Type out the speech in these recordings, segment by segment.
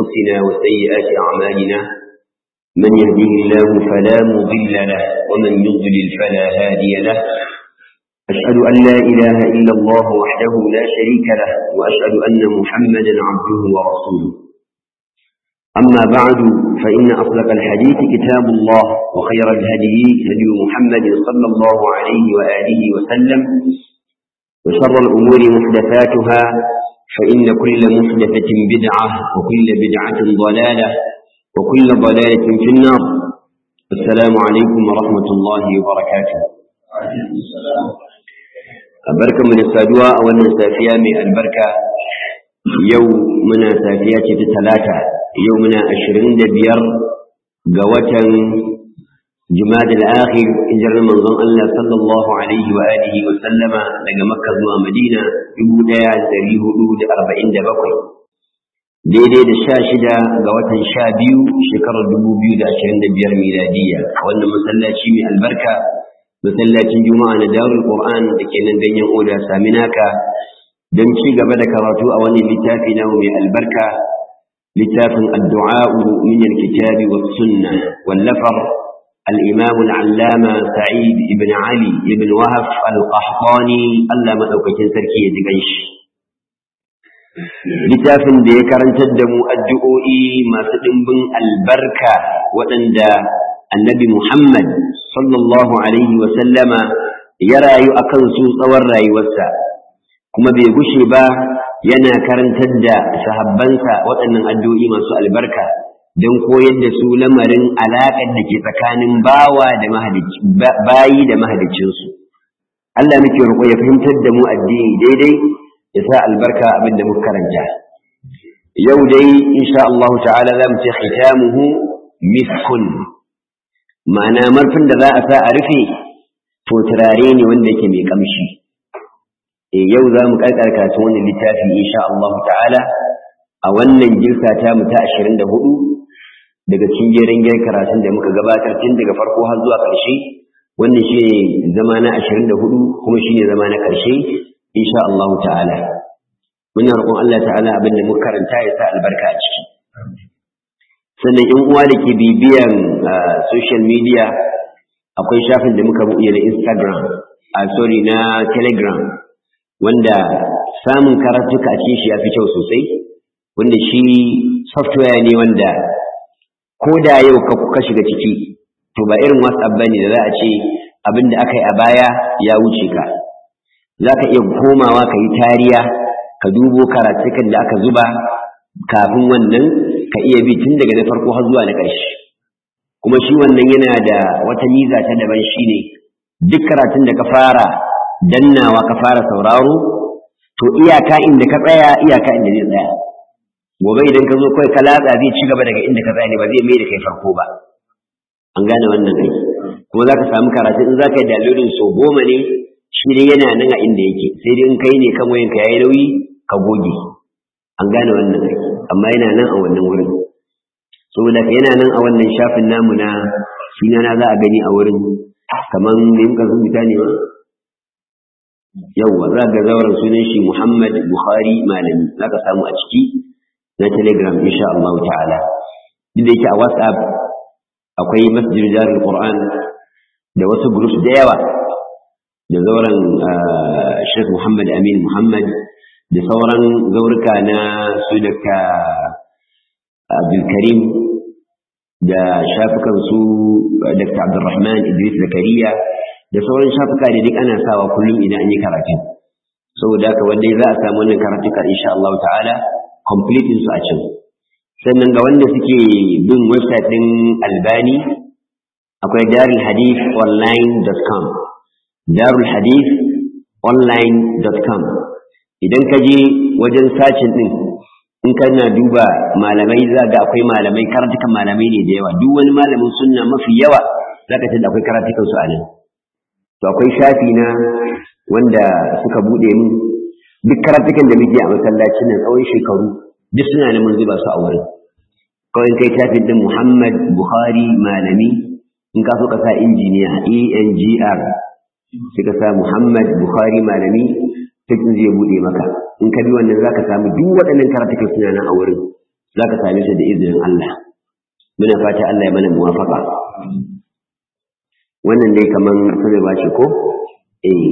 أنفسنا وسيئات أعمالنا من يهده الله فلا مضل له ومن يضلل فلا هادي له أشهد أن لا إله إلا الله وحده لا شريك له وأشهد أن محمدا عبده ورسوله أما بعد فإن أصدق الحديث كتاب الله وخير الهدي هدي محمد صلى الله عليه وآله وسلم وشر الأمور محدثاتها فإن كل محدثة بدعة وكل بدعة ضلالة وكل ضلالة في النار السلام عليكم ورحمة الله وبركاته barka mu da saduwa a wannan safiya mai albarka yau muna safiya ce ta talata yau muna ashirin da biyar ga watan jumada al-akhir hijirar manzon Allah sallallahu alaihi wa alihi wa sallama daga makka zuwa madina dubu ɗaya da ɗari hudu da arba'in da bakwai daidai da sha shida ga watan sha biyu shekarar dubu biyu da ashirin da biyar miladiyya wannan masallaci mai albarka masallacin juma'a na darul qur'an da ke nan ganyen oda saminaka don ci gaba da karatu a wannan littafi na mai albarka littafin addu'a'u min alkitabi was sunna wallafar الإمام العلامة سعيد بن علي بن وهف القحطاني الله مدوكين سركي يجيش littafin da ya karantar da mu addu'o'i masu ɗimbin albarka waɗanda annabi Muhammad sallallahu Alaihi wasallama ya rayu a kansu tsawon rayuwarsa, kuma bai gushe ba yana karantar da sahabbansa waɗannan addu'o'i masu albarka don koyar da su lamarin alaƙar da ke tsakanin bawa da bayi da mahaliccinsu. Allah muke roƙo ya fahimtar da mu addini daidai ya sa albarka abin da muka karanta. Yau dai, insha Allah ta'ala za mu ce khitamuhu miskun. ma'ana marfin da za a sa a rufe to turare ne wanda yake mai kamshi e yau za mu karkar karatun wannan littafi insha Allah ta'ala a wannan girka ta mu ta 24 daga cikin jerin gir karatun da muka gabatar tun daga farko har zuwa ƙarshe wannan shi ne zama na 24 kuma shi ne zama na ƙarshe insha Allah ta'ala muna roƙon Allah ta'ala abin da muka karanta ya sa albarka a ciki sannan in uwa da ke bibiyan social media akwai shafin da muka buɗe na instagram a sorry na telegram wanda samun karatuka a cikin shi ya fi kyau sosai wanda shi software ne wanda ko da yau ka shiga ciki to ba irin whatsapp bane da za a ce abin da aka yi a baya ya wuce ka za ka iya komawa ka yi tariya ka dubo karatukan da aka zuba kafin wannan ka iya bi tun daga na farko har zuwa na ƙarshe kuma shi wannan yana da wata miza ta daban shi ne duk karatun da ka fara dannawa ka fara sauraro to iyaka inda ka tsaya iyaka inda zai tsaya gobe idan ka zo kawai ka latsa zai ci gaba daga inda ka tsaya ne ba zai mai da kai farko ba an gane wannan kai kuma za ka samu karatun in za ka yi dalilin so goma ne shi dai yana nan a inda yake sai dai in kai ne kan wayanka ya yi nauyi ka goge an gane wannan kai amma yana nan a wannan wurin saboda yana nan a wannan shafin namu na sunana za a gani a wurin kamar da yin rubuta ne ma yauwa za ga zauren sunan shi Muhammad Bukhari malami za ka samu a ciki na telegram insha Allah ta'ala duk da yake a whatsapp akwai masjid jarul qur'an da wasu groups da yawa da zauren Sheikh Muhammad Amin Muhammad da sauran zaurika na su daga abdulkarim da shafukan su dr abdulrahman idris zakariya da sauran shafuka da duk ana sawa kullum idan an yi karatu saboda haka wanda za a samu wannan karatuka insha Allah ta'ala complete su a can sannan ga wanda suke bin website din albani akwai darulhadithonline.com darulhadithonline.com idan ka je wajen sacin ɗin in kana duba malamai za ga akwai malamai karatukan malamai ne da yawa duk wani malamin sunna mafi yawa za ka tada akwai karatukan su a nan to akwai shafi na wanda suka buɗe mu duk karatukan da muke a masallacin nan tsawon shekaru duk suna nan mun zuba su a wurin kawai kai shafin din Muhammad Bukhari malami in ka so ka sa injiniya ENGR sai ka sa Muhammad Bukhari malami sai zai bude maka in ka bi wannan zaka samu duk waɗannan karatukan suna nan a wurin za ka same ta da izinin Allah muna fata Allah ya mana muwafaka wannan dai kaman sai ba ce ko eh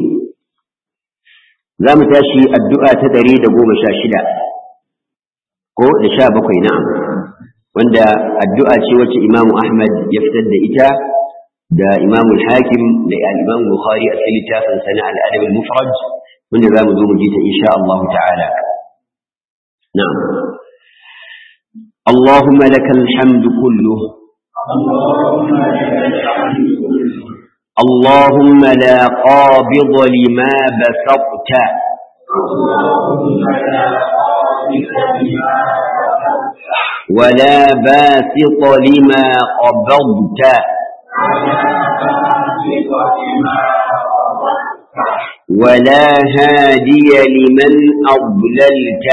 za mu tashi addu'a ta ɗari da goma sha shida ko da sha bakwai na'am wanda addu'a ce wacce imamu ahmad ya fitar da ita da imamu hakim da imamu bukhari a cikin littafin sana al'adab al-mufrad wanda za mu zo mu ji ta insha Allah ta'ala na'am اللهم لك الحمد كله اللهم لا قابض لما بسطت ولا باسط لما قبضت ولا هادي لمن أضللت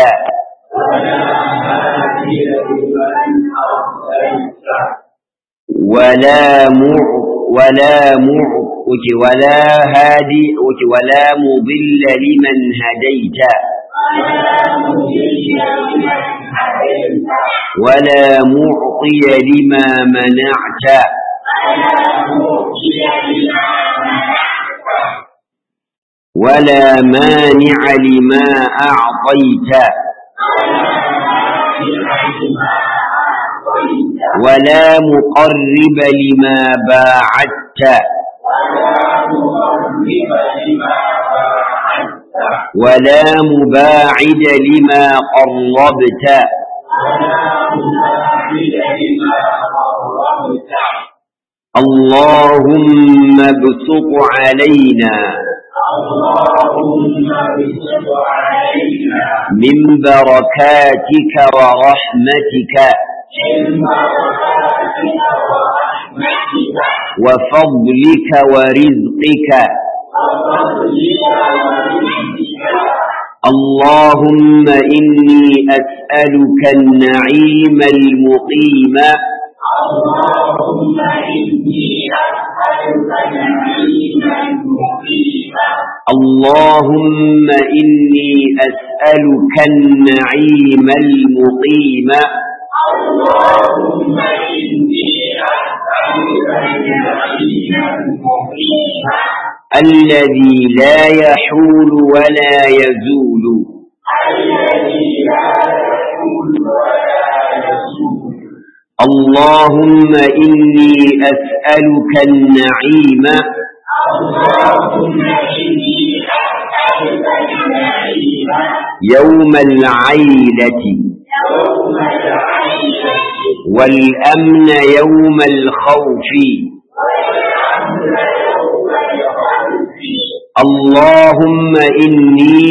ولا مع ولا مع ولا هادي ولا مضل لمن هديت ولا معطي لما منعت ولا مانع لما أعطيت ولا مقرب لما باعدت ولا مباعد لما قربت اللهم ابسط علينا من بركاتك ورحمتك وفضلك ورزقك اللهم إني أسألك النعيم المقيم اللهم إني أسألك نعيما مقيما اللهم إني أسألك النعيم المقيم اللهم إني أسألك نعيما مقيما الذي لا يحول ولا يزول الذي لا يحول ولا يزول اللهم إني أسألك النعيم اللهم إني أسألك النعيم يوم العيلة يوم العيشة والأمن يوم الخوف والأمن يوم الخوف اللهم إني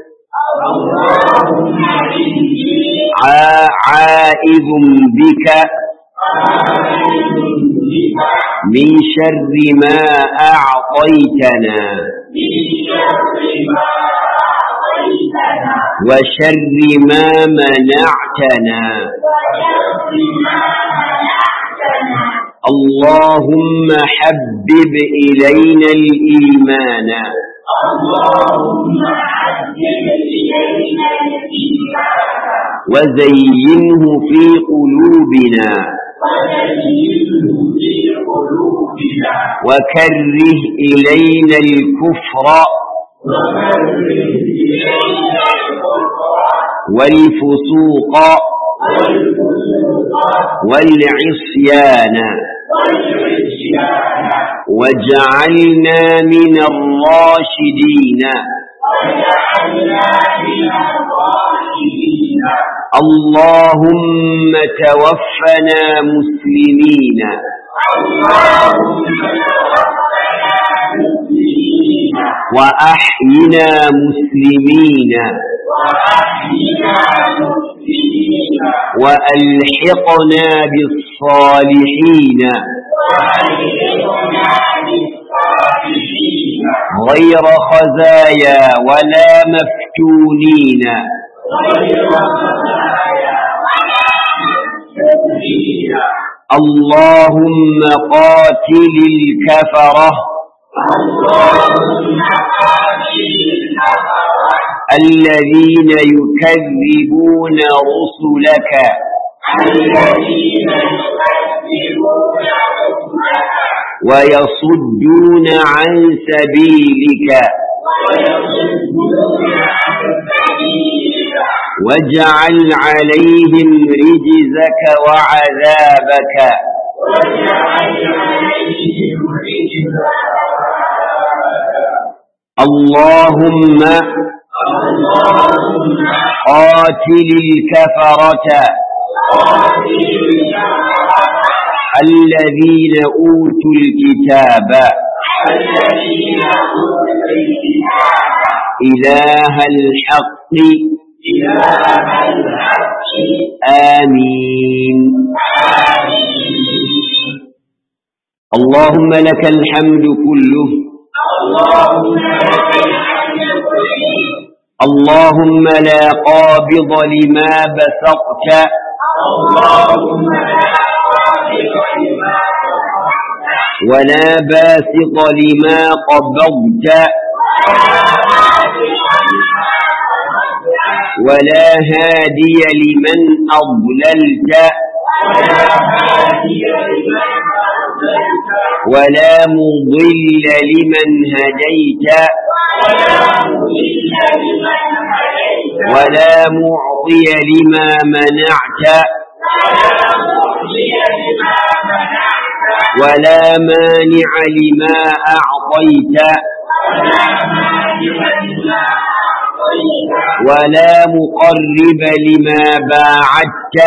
اللهم إني عا- عائذ بك آمن بك من شر ما أعطيتنا من شر ما أعطيتنا وشر ما منعتنا وشر ما منعتنا اللهم حبب إلينا الإيمان اللهم حبب إلينا الإيمان وزينه في قلوبنا وزينه في قلوبنا وكره إلينا الكفر وكره إلينا الكفر والفسوق والفسوق والعصيان والعصيان واجعلنا من الراشدين وجعلنا من الراشدين اللهم توفنا مسلمين اللهم توفنا مسلمين وأحينا مسلمين وأحينا مسلمين وألحقنا بالصالحين وألحقنا بالصالحين غير خزايا ولا مفتونين غير خزايا ولا مفتونين اللهم قاتل الكفرة اللهم قاتل الكفرة الذين يكذبون رسلك الذين يكذبون حكمك ويصدون عن سبيلك ويصدون عن سبيلك واجعل عليهم رجزك وعذابك واجعل عليهم رجزا اللهم اللهم قاتل الكفرة قاتل الذين أوتوا الكتاب الذين اوتوا الكتاب إله الحق إله الحق آمين آمين اللهم لك الحمد كله اللهم لك الحمد كله اللهم لا قابض لما بسطت اللهم لا قابل لما ولا باسط لما قبضت ولا هادي لمن أضللت ولا مضل لمن هديت ولا معطي لما منعت ولا مانع لما أعطيت ولا مقرب لما باعدت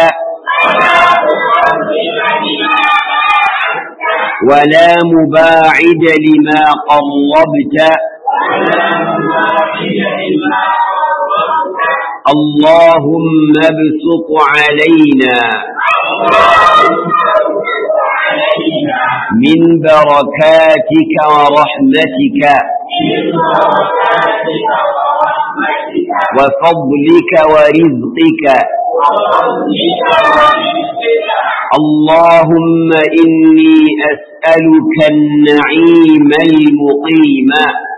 ولا مباعد لما قربت اللهم ابسط علينا من بركاتك ورحمتك وفضلك ورزقك اللهم إني أسألك النعيم المقيم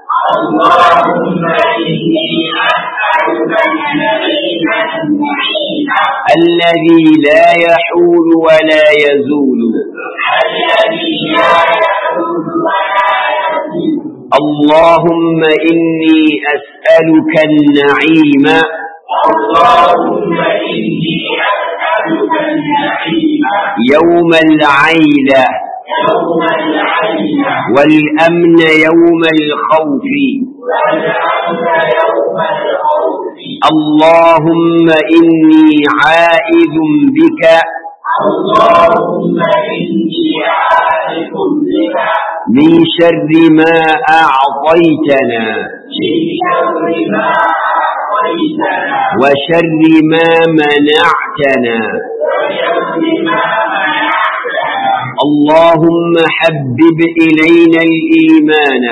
اللهم إني أسألك النعيم المعين الذي لا يحول ولا يزول الذي لا يحول ولا يزول اللهم إني أسألك النعيم اللهم إني أسألك النعيم يوم العيلة يوم العين والأمن يوم الخوف والأمن يوم الخوف اللهم إني عائذ بك اللهم إني عارف بك من شر ما أعطيتنا من شر ما أعطيتنا وشر ما منعتنا وشر ما منعتنا اللهم حبب إلينا الإيمان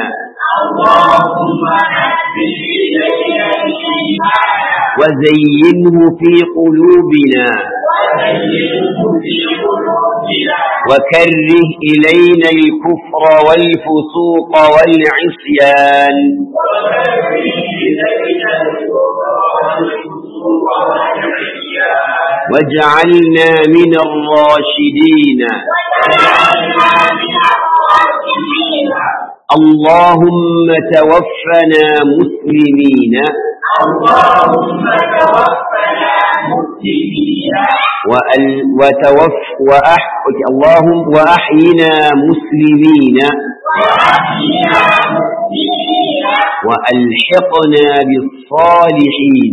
اللهم حبب إلينا الإيمان وزينه في قلوبنا وزينه في قلوبنا وكره إلينا الكفر والفسوق والعصيان وكره إلينا الكفر والفسوق والعصيان واجعلنا من الراشدين وجعلنا من الراشدين اللهم توفنا مسلمين اللهم توفنا مسلمين وأل- وتوف وأح اللهم وأحينا مسلمين وأحينا مسلمين وألحقنا بالصالحين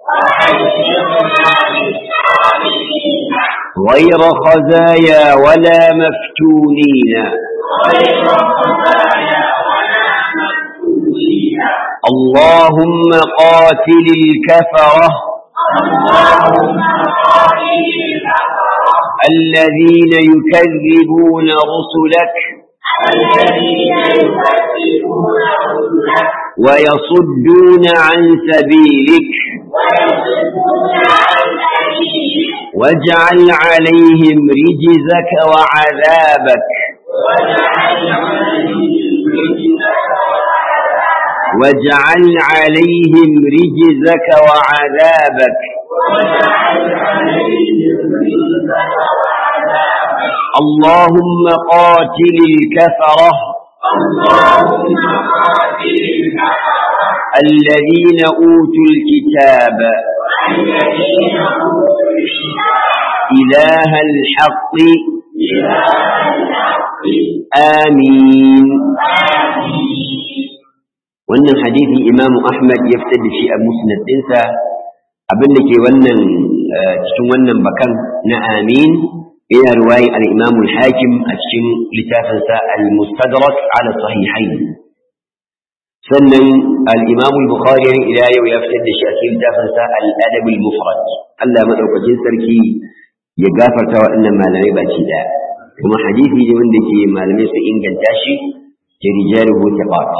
وألحقنا بالصالحين غير خزايا ولا مفتونين غير خزايا ولا مفتونين اللهم قاتل الكفرة اللهم قاتل الكفرة الذين يكذبون رسلك الذين يكذبون رسلك ويصدون عن سبيلك ويصدون عن سبيلك واجعل عليهم رجزك وعذابك واجعل عليهم رجلك واجعل عليهم رجزك وعذابك واجعل عليهم رزقا وعذابا اللهم قاتل الكفرة اللهم قاتل الكفرة الذين أوتوا الكتاب الذين اوتوا الكتاب إله الحق إله الحق آمين آمين wannan hadisi imamu ahmad ya fitar da shi a musnad ɗinsa abin da ke wannan eh, cikin wannan bakan na amin yana ruwayin al-imamu hakim a cikin littafinsa al-mustadrak ala sahihain sannan al-imamu bukhari ila yau ya fitar da shi a cikin littafinsa al-adab al-mufrad Allah madaukakin sarki ya gafarta waɗannan malamai baki daya kuma hadisi ne wanda ke malamai su inganta shi ke rijaluhu taqat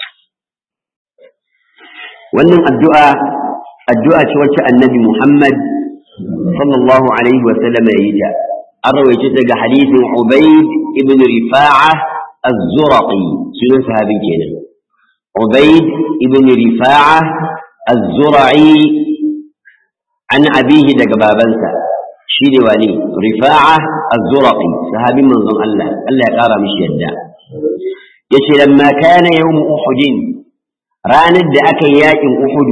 wannan addu'a addu'a ce wacce annabi Muhammad sallallahu alaihi wa sallam ya yi ta an rawaice daga hadisin Ubayd ibn Rifa'a az-Zuraqi sunan sahabin kenan Ubayd ibn Rifa'a az-Zura'i an abihi daga babansa shi ne wani Rifa'a az-Zuraqi sahabin manzon Allah Allah ya kara mishi yadda yace lamma kana yawm Uhud ranar da aka yi yakin Uhudu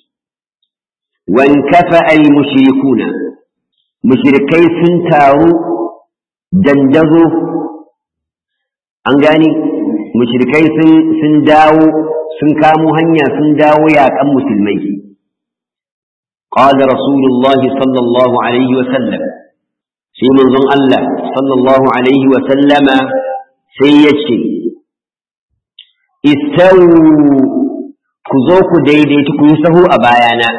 wankafa al-mushrikuna mushrikai sun taru dandazo an gani mushrikai sun sun dawo sun kamo hanya sun dawo yakan musulmai qala rasulullahi sallallahu alaihi wa sallam sai manzon Allah sallallahu alaihi wa sallama sai yace istawu ku zo ku daidaitu ku yi sahu a bayana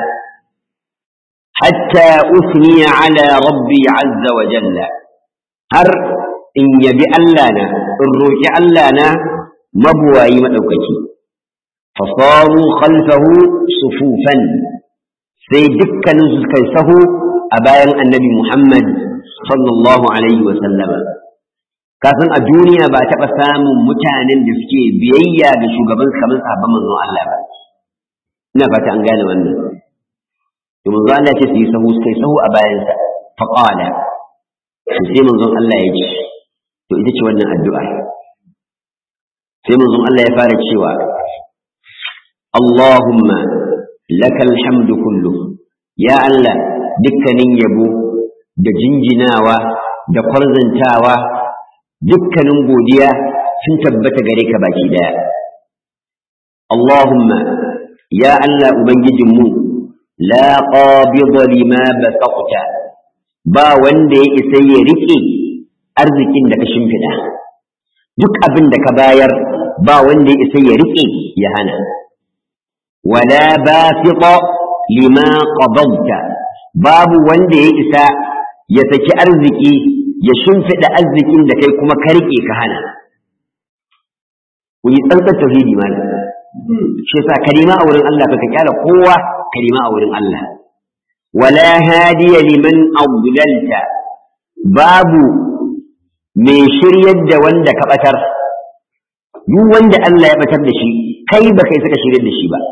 hatta usniya ala rabbi azza wa jalla har in yabi Allah na in roƙi Allah na mabuwayi maɗaukaki fasaru khalfahu sufufan sai dukkanin su kai sahu a bayan annabi Muhammad sallallahu alaihi wa sallama kafin a duniya ba taɓa samun mutanen da suke biyayya ga shugaban kamar sahabban manzon Allah ba ina fata an gane wannan to manzon Allah ce su yi sahu sai sahu a bayansa fa qala to sai manzon Allah ya ce to ita ce wannan addu'a sai manzon Allah ya fara cewa Allahumma lakal hamdu kullu ya Allah dukkanin yabo da jinjinawa da kwarzantawa dukkanin godiya sun tabbata gare ka baki daya Allahumma ya Allah ubangijinmu la qabida lima basaqta ba wanda ya isa ya rike arzikin da ka shimfida duk abin da ka bayar ba wanda ya isa ya rike ya hana wala basita lima qabadta babu wanda ya isa ya saki arziki ya shimfiɗa arzikin da kai kuma ka riƙe ka hana ku yi tsantsar tauhidi malam shi yasa kalima a wurin Allah ka kyala kowa kalima a wurin Allah wala hadiya liman adlalta babu mai shiryar da wanda ka batar duk wanda Allah ya batar da shi kai ba kai saka shiryar da shi ba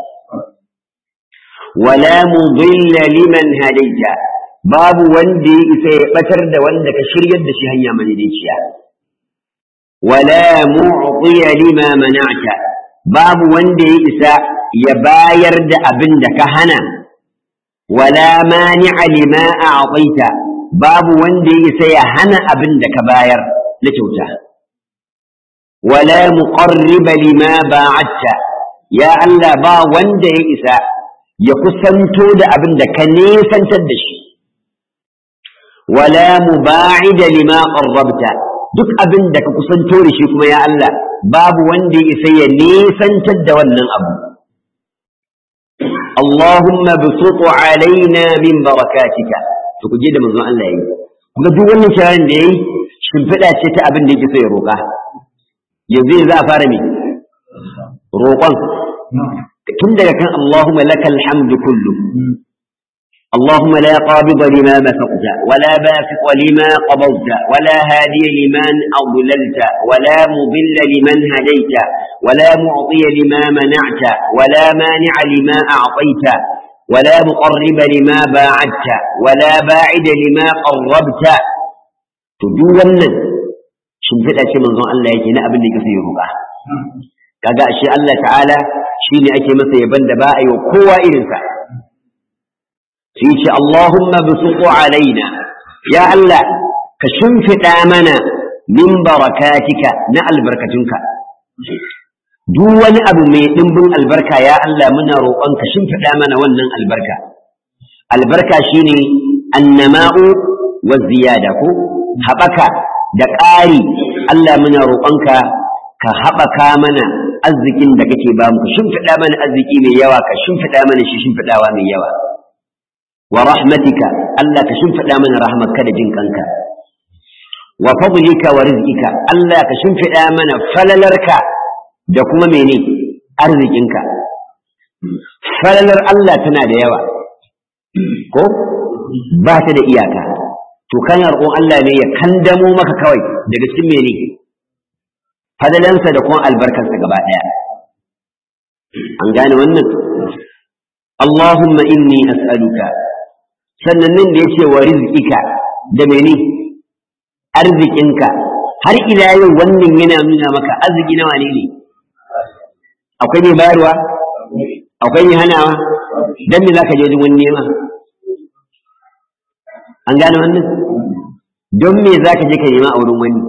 wala mudilla liman hadaita babu wanda ya isa ya batar da wanda ka shiryar da shi hanya madaidaiciya wala mu'tiya lima mana'ta babu wanda ya isa ya bayar da abin da ka hana wala mani'a lima a'taita babu wanda ya isa ya hana abin da ka bayar na kyauta wala muqarriba lima ba'atta ya Allah ba wanda ya isa ya kusanto da abin da ka nesantar da shi wala muba'ida lima qarrabta duk abin da ka kusanto da shi kuma ya Allah babu wanda ya isa ya nesantar da wannan abu Allahumma bisutu alaina min barakatika to ku je da manzon Allah yayi kuma duk wannan shawaran da yayi shimfiɗa ce ta abin da yake so ya roƙa yanzu za a fara me roƙon tun daga kan Allahumma lakal hamdu kullu اللهم لا قابض لما بسطت ولا باسط لما قبضت ولا هادي لمن أضللت ولا مضل لمن هديت ولا معطي لما منعت ولا مانع لما أعطيت ولا مقرب لما باعدت ولا باعد لما قربت تدونا shimfiɗa ce manzon Allah yake na abin da yake ya roƙa kaga shi Allah ta'ala shine ake masa yaban da ba a yi wa kowa irinsa sai ce Allahumma bisuqu alaina ya Allah ka shimfiɗa mana min barakatika na albarkatunka duk wani abu mai ɗimbin albarka ya Allah muna roƙon ka shimfiɗa mana wannan albarka albarka shine annama'u wa ziyada ko haɓaka da ƙari Allah muna roƙonka ka haɓaka mana arzikin da kake ba mu ka shimfiɗa mana arziki mai yawa ka shimfiɗa mana shi shimfiɗawa mai yawa wa rahmatika Allah ka shimfiɗa mana rahmatka da jin kanka wa fadlika wa rizqika Allah ka shimfiɗa mana falalarka da kuma mene arzikinka falalar Allah tana da yawa ko ba ta da iyaka to kana roƙon Allah ne ya kandamo maka kawai daga cikin mene fadalansa da kuma albarkarsa gaba ɗaya an gane wannan Allahumma inni as'aluka sannan nan da yace wa rizqika da mene arzikinka har ila yau wannan yana nuna maka arziki nawa ne ne akwai mai bayarwa akwai mai hanawa dan me zaka je wajen wani nema an gane wannan don me zaka je ka nema a wurin wani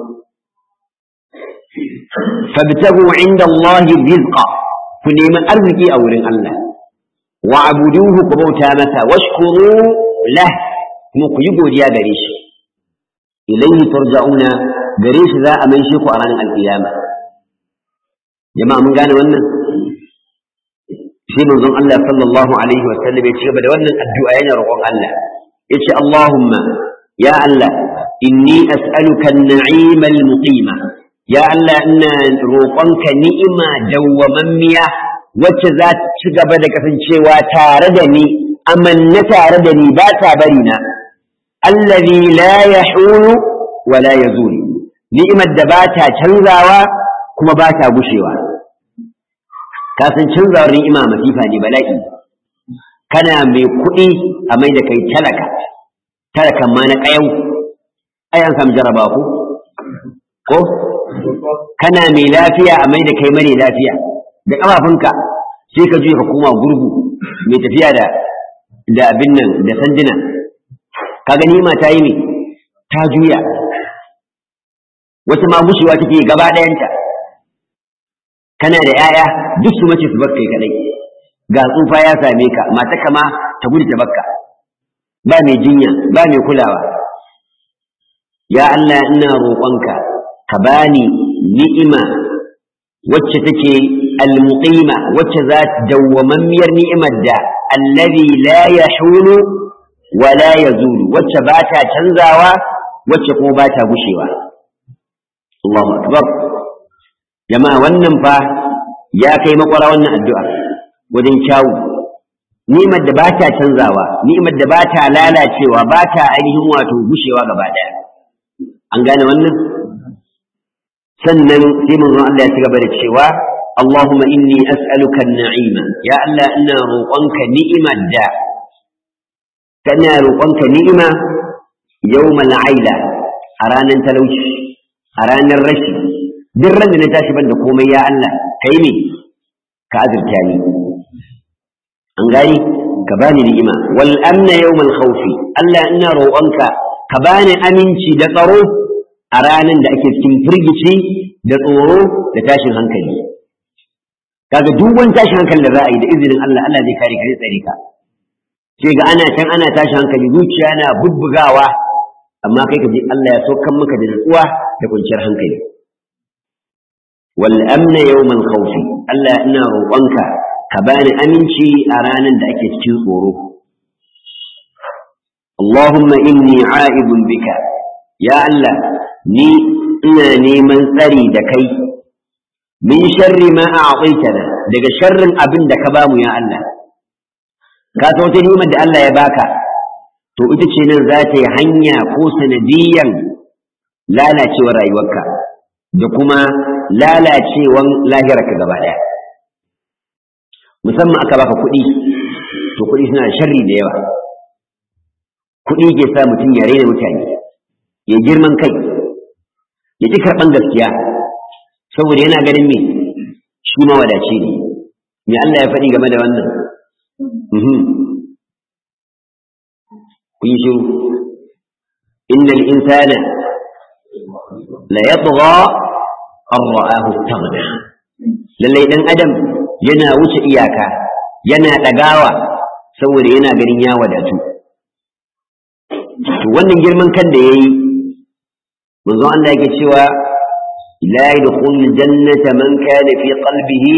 fabtagu inda Allah rizqa ku nemi arziki a wurin Allah wa abuduhu ku bauta masa washkuru lah kuma ku yi godiya gare shi ilayhi turja'una gare shi za a mai shi ku a ranar alkiyama jama'a mun gane wannan shi manzon Allah sallallahu alaihi wa sallam ya ci gaba da wannan addu'a yana roƙon Allah yace Allahumma ya Allah inni as'aluka an-na'ima al-muqima ya Allah ina roƙonka ni'ima dawwamammiya wacce za ta ci gaba da kasancewa tare da ni amanna tare da ni ba ta bari na allazi la yahulu wa la yazul ni'imar da ba ta canzawa kuma ba ta gushewa ka san canzawar ni'ima masifa ne bala'i kana mai kuɗi a mai da kai talaka talakan ma na ƙayau ai an samu jaraba ku ko kana mai lafiya a mai da kai mare lafiya da ƙafafunka sai ka juya ka koma gurgu mai tafiya da da abin nan da sanduna ka gani ma ta yi ne ta juya wata ma gushewa take gaba ɗayanta kana da 'ya'ya duk su mace su bar kai kadai ga tsufa ya same ka mata kama ta gudu ta bakka ba mai jinya ba mai kulawa ya Allah ina roƙonka ka bani ni'ima wacce take almuqima wacce za ta dawwamammiyar ni'imar da allazi la yahulu wa la yazulu wacce ba ta canzawa wacce kuma ba ta gushewa Allahu akbar jama'a wannan fa ya kai makwara wannan addu'a wajen kyawu ni'imar da ba ta canzawa ni'imar da ba ta lalacewa ba ta ainihin wato gushewa gaba ɗaya an gane wannan sannan sai manzon Allah ya ci gaba da cewa Allahumma inni as'aluka an-na'ima ya Allah ina roƙonka ni'imar da kana roƙonka ni'ima yawmal aila a ranar talauci a ranar rashi duk ran da na tashi ban da komai ya Allah kai ne ka azurta ni an gani ka bani ni'ima wal amna yawmal khawfi Allah ina roƙonka ka bani aminci da tsaro a ranar da ake cikin firgici da tsoro da tashin hankali kaga duk wani tashin hankali da za a yi da izinin Allah Allah zai kare ka zai tsare ka sai ga ana can ana tashin hankali zuciya na bubbugawa amma kai ka ji Allah ya saukan maka da natsuwa da kwanciyar hankali wal amna yawmal khawfi Allah ina roƙonka ka bani aminci a ranar da ake cikin tsoro Allahumma inni a'ibun bika ya Allah ni ina neman tsari da kai min sharri ma a'taytana daga sharrin abin da ka bamu ya Allah ka san wata ni'imar da Allah ya baka to ita ce nan za ta yi hanya ko sanadiyan lalacewar rayuwarka da kuma lalacewan lahirarka gaba ɗaya musamman aka baka kuɗi to kuɗi suna da sharri da yawa kuɗi ke sa mutum ya raina mutane ya girman kai ya ƙi karɓan gaskiya saboda yana ganin me shi mawadaci ne me Allah ya faɗi game da wannan kun yi shiru innal insana la yatgha an ra'ahu istaghna lallai dan adam yana wuce iyaka yana ɗagawa saboda yana ganin ya wadatu to wannan girman kan da yayi manzo Allah yake cewa la yadkhulul jannata man kana fi qalbihi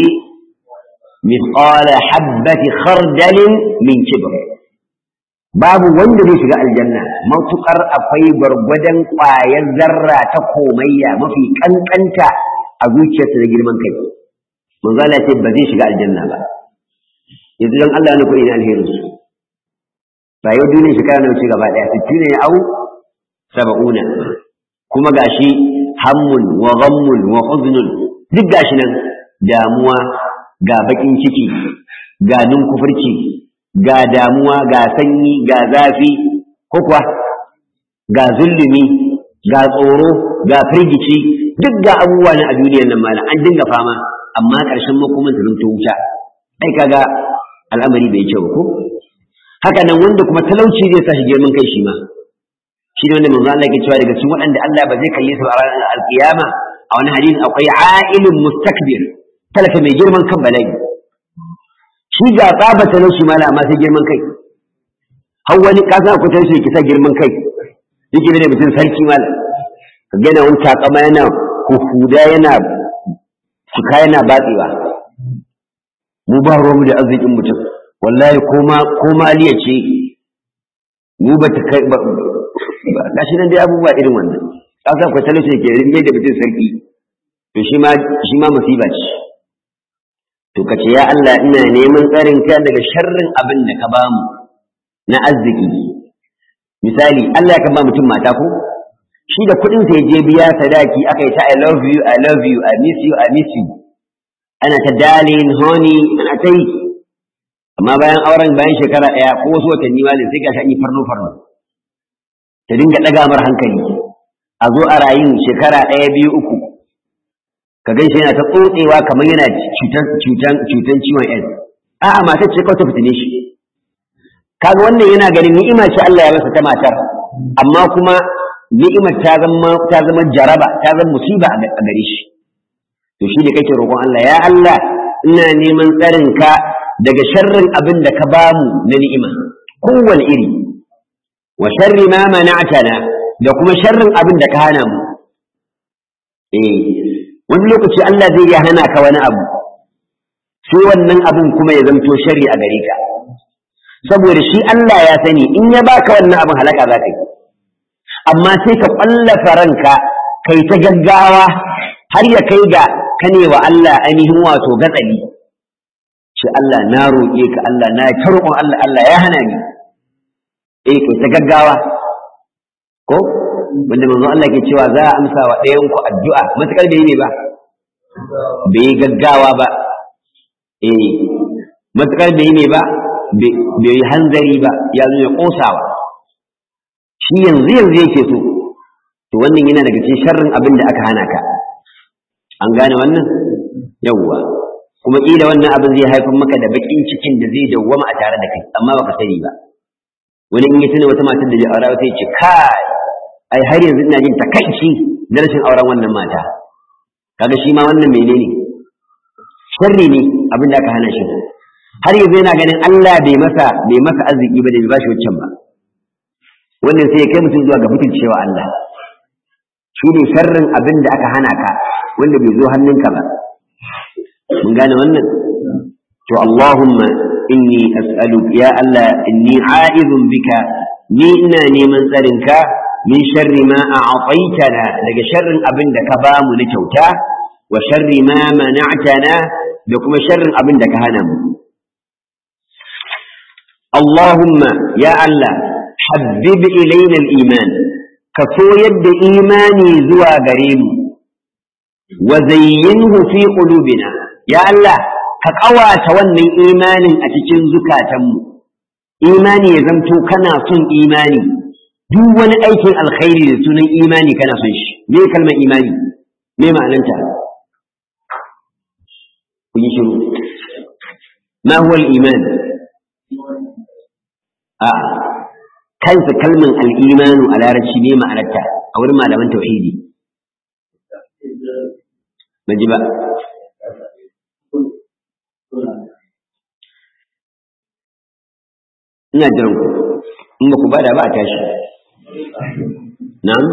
mithqala habati khardalin min kibr babu wanda zai shiga aljanna matukar akwai gwargwadon ƙwayar zarra ta komayya mafi kankanta a zuciyarsa da girman kai manzo Allah ce ba zai shiga aljanna ba yanzu dan Allah ne kuɗi na alherin su rayuwar duniya shekara na wuce gaba ɗaya sittin ne au saba'una kuma gashi hammun wa ghammun wa huznun duk gashi nan damuwa ga bakin ciki ga kufurci ga damuwa ga sanyi ga zafi ko kuwa ga zulumi ga tsoro ga firgici duk ga abubuwa na a duniyar nan malam an dinga fama amma ƙarshen makoman ta zanto wuta ai kaga al'amari bai kyau ko haka nan wanda kuma talauci zai sa shi girman kai shi ma shi ne wanda manzo Allah ke cewa daga cikin waɗanda Allah ba zai kalle su a ranar alkiyama a wani hadisi akwai a'ilun mustakbir talaka mai girman kan bala'i shi ga tsaba talauci mala amma sai girman kai har wani kasa ku talauci ki sa girman kai yake da mutum sarki mala ka ga yana wani takama yana huhuda yana fuka yana batsewa mu ba ruwanmu da arzikin mutum wallahi koma koma aliya ce mu ba ta kai ba gashi nan dai abubuwa irin wannan kasa ku talauci ke rinme da mutum sarki to shi ma shi ma musiba ce to kace ya Allah ina neman tsarin ka daga sharrin abin da ka bamu na arziki misali Allah ya kan ba mutum mata ko shi da kuɗin sa je biya sadaki aka yi ta I love you I love you I miss you I miss you ana ta darling honey ana ta yi amma bayan auren bayan shekara ɗaya ko wasu watanni ma sai gashi an yi farno farno ta dinga ɗaga mar hankali a zo a rayin shekara ɗaya biyu uku ka gaishe yana ta tsotsewa kamar yana cutan cutan cutan ciwon AIDS a'a matar ce kawai ta fitine shi kaga wannan yana ganin ni'ima ce Allah ya masa ta matar amma kuma ni'imar ta zama ta zama jaraba ta zama musiba a gare shi to shi ne kake roƙon Allah ya Allah ina neman tsarin ka daga sharrin abin da ka bamu na ni'ima kowane iri wa sharri ma mana'tana da kuma sharrin abin da ka hana mu eh wani lokaci Allah zai iya hana ka wani abu sai wannan abin kuma ya zamto sharri a gare ka saboda shi Allah ya sani in ya baka wannan abin halaka za ka yi amma sai ka ƙwallafa ranka kai ta gaggawa har ya kai ga kane wa Allah ainihin wato gatsali ce Allah na roƙe ka Allah na ta roƙon Allah Allah ya hana ni eh kai ta gaggawa ko wanda manzo Allah ke cewa za a amsa wa ɗayan ku addu'a matakar bai ne ba bai gaggawa ba eh matakar bai ne ba bai hanzari ba ya zo ya kosawa shi yanzu yanzu yake so to wannan yana daga cikin sharrin abin da aka hana ka an gane wannan yawwa kuma kila wannan abin zai haifar maka da bakin cikin da zai dawwama a tare da kai amma baka sani ba wani in ya tuna wata matar da ya aura sai ce kai ai har yanzu ina jin takaici da rashin auren wannan mata kaga shi ma wannan menene sharri ne abin da aka hana shi har yanzu yana ganin Allah bai masa bai masa arziki ba da bai bashi wancan ba wannan sai ya kai mutum zuwa ga mutuncewa Allah shi ne sharrin abin da aka hana ka wanda bai zo hannunka ba mun gane wannan to Allahumma inni as'aluk ya Allah inni a'idun bika ni ina neman tsarin ka min sharri ma a'taitana daga sharrin abin da ka bamu na kyauta wa sharri ma mana'tana da kuma sharrin abin da ka hana mu Allahumma ya Allah habbib ilaina al-iman ka so yadda imani zuwa gare mu wa zayyinhu fi qulubina ya Allah ka ƙawata wannan imanin a cikin zukatanmu imani ya zamto kana son imani duk wani aikin alkhairi da sunan imani kana son shi me kalmar imani me ma'ananta ku yi shiru ma huwa al-iman a kansa kalmar al-imanu a larabci ne ma'anarta a wurin malaman tauhidi ban ji ba ina jiran ku in ba ku bada ba a tashi na'am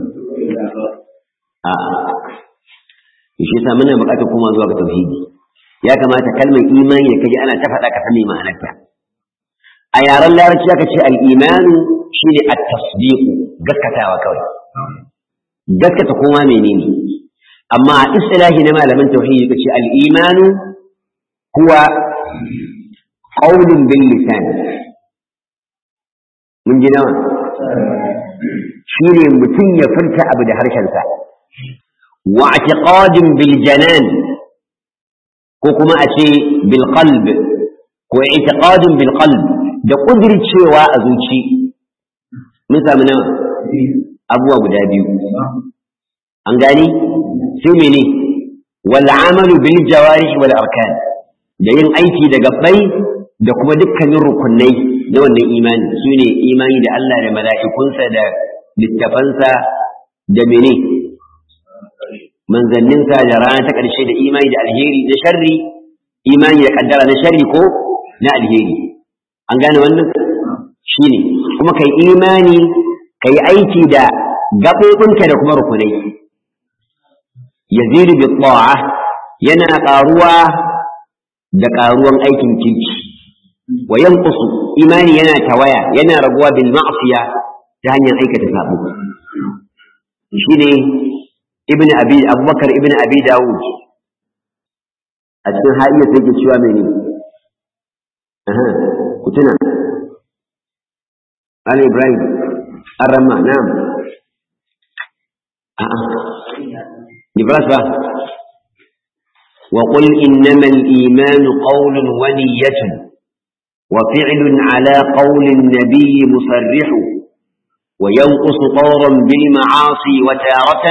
a shi yasa muna buƙatar koma zuwa ga tauhidi ya kamata kalmar imani da kaji ana ta faɗa ka san me ma'anarta a yaren larabci aka ce al-imanu shine at-tasdiq gaskatawa kawai gaskata koma menene amma a istilahi na malaman tauhidi kace al-imanu huwa qawlun bil lisan mun ji nawa shi ne mutum ya furta abu da harshensa wa i'tiqadin bil janan ko kuma a ce bil qalb ko i'tiqadin bil qalb da kudircewa a zuci mun samu nawa abubuwa guda biyu an gani sai mene wal amalu bil jawarih wal arkan da yin aiki da gabbai da kuma dukkanin rukunai na wannan imani su ne imani da Allah da mala'ikunsa da littafansa da mene manzanninsa da rana ta ƙarshe da imani da alheri da sharri imani da kaddara na sharri ko na alheri an gane wannan shi ne kuma kai imani kai aiki da gaɓoɓinka da kuma rukunai yazidu bi ta'a yana ƙaruwa da ƙaruwan aikin kirki wa yanqusu imani yana tawaya yana raguwa bil ma'siya ta hanyar aikata sabo shine ibn abi abubakar ibn abi dawud a cikin ha'iya sai ke cewa mene aha ku tuna Ali Ibrahim Arama na'am a'a Nibras ba وقل إنما الإيمان قول ونية وفعل على قول النبي مصرح وينقص طورا بالمعاصي وتارة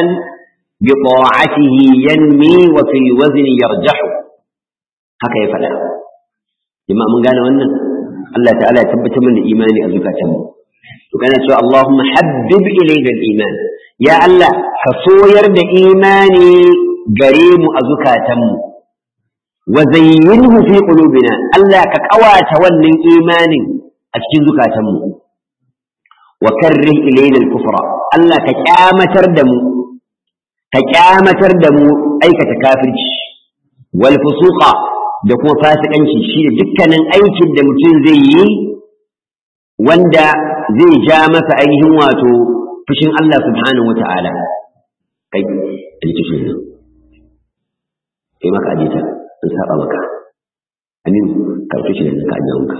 بطاعته ينمي وفي الوزن يرجح haka ya faɗa jama'a mun gane wannan Allah ta'ala ya tabbatar mana imani a zukatanmu to kana cewa Allahumma habbib ilayna al-iman ya Allah ka soyar da imani gare mu a zukatanmu wa zayyinhu fi qulubina Allah ka kawata wannan imanin a cikin zukatanmu wa karrih ilayna al-kufra Allah ka kyamatar da mu ka kyamatar da mu aikata kafirci wal fusuqa da kuma fasikanci shi da dukkanin aikin da mutum zai yi wanda zai ja masa ainihin wato fushin Allah subhanahu wa ta'ala kai aje shi ne kai maka aje ta in saba maka amin ka aje shi ne ka aje wanka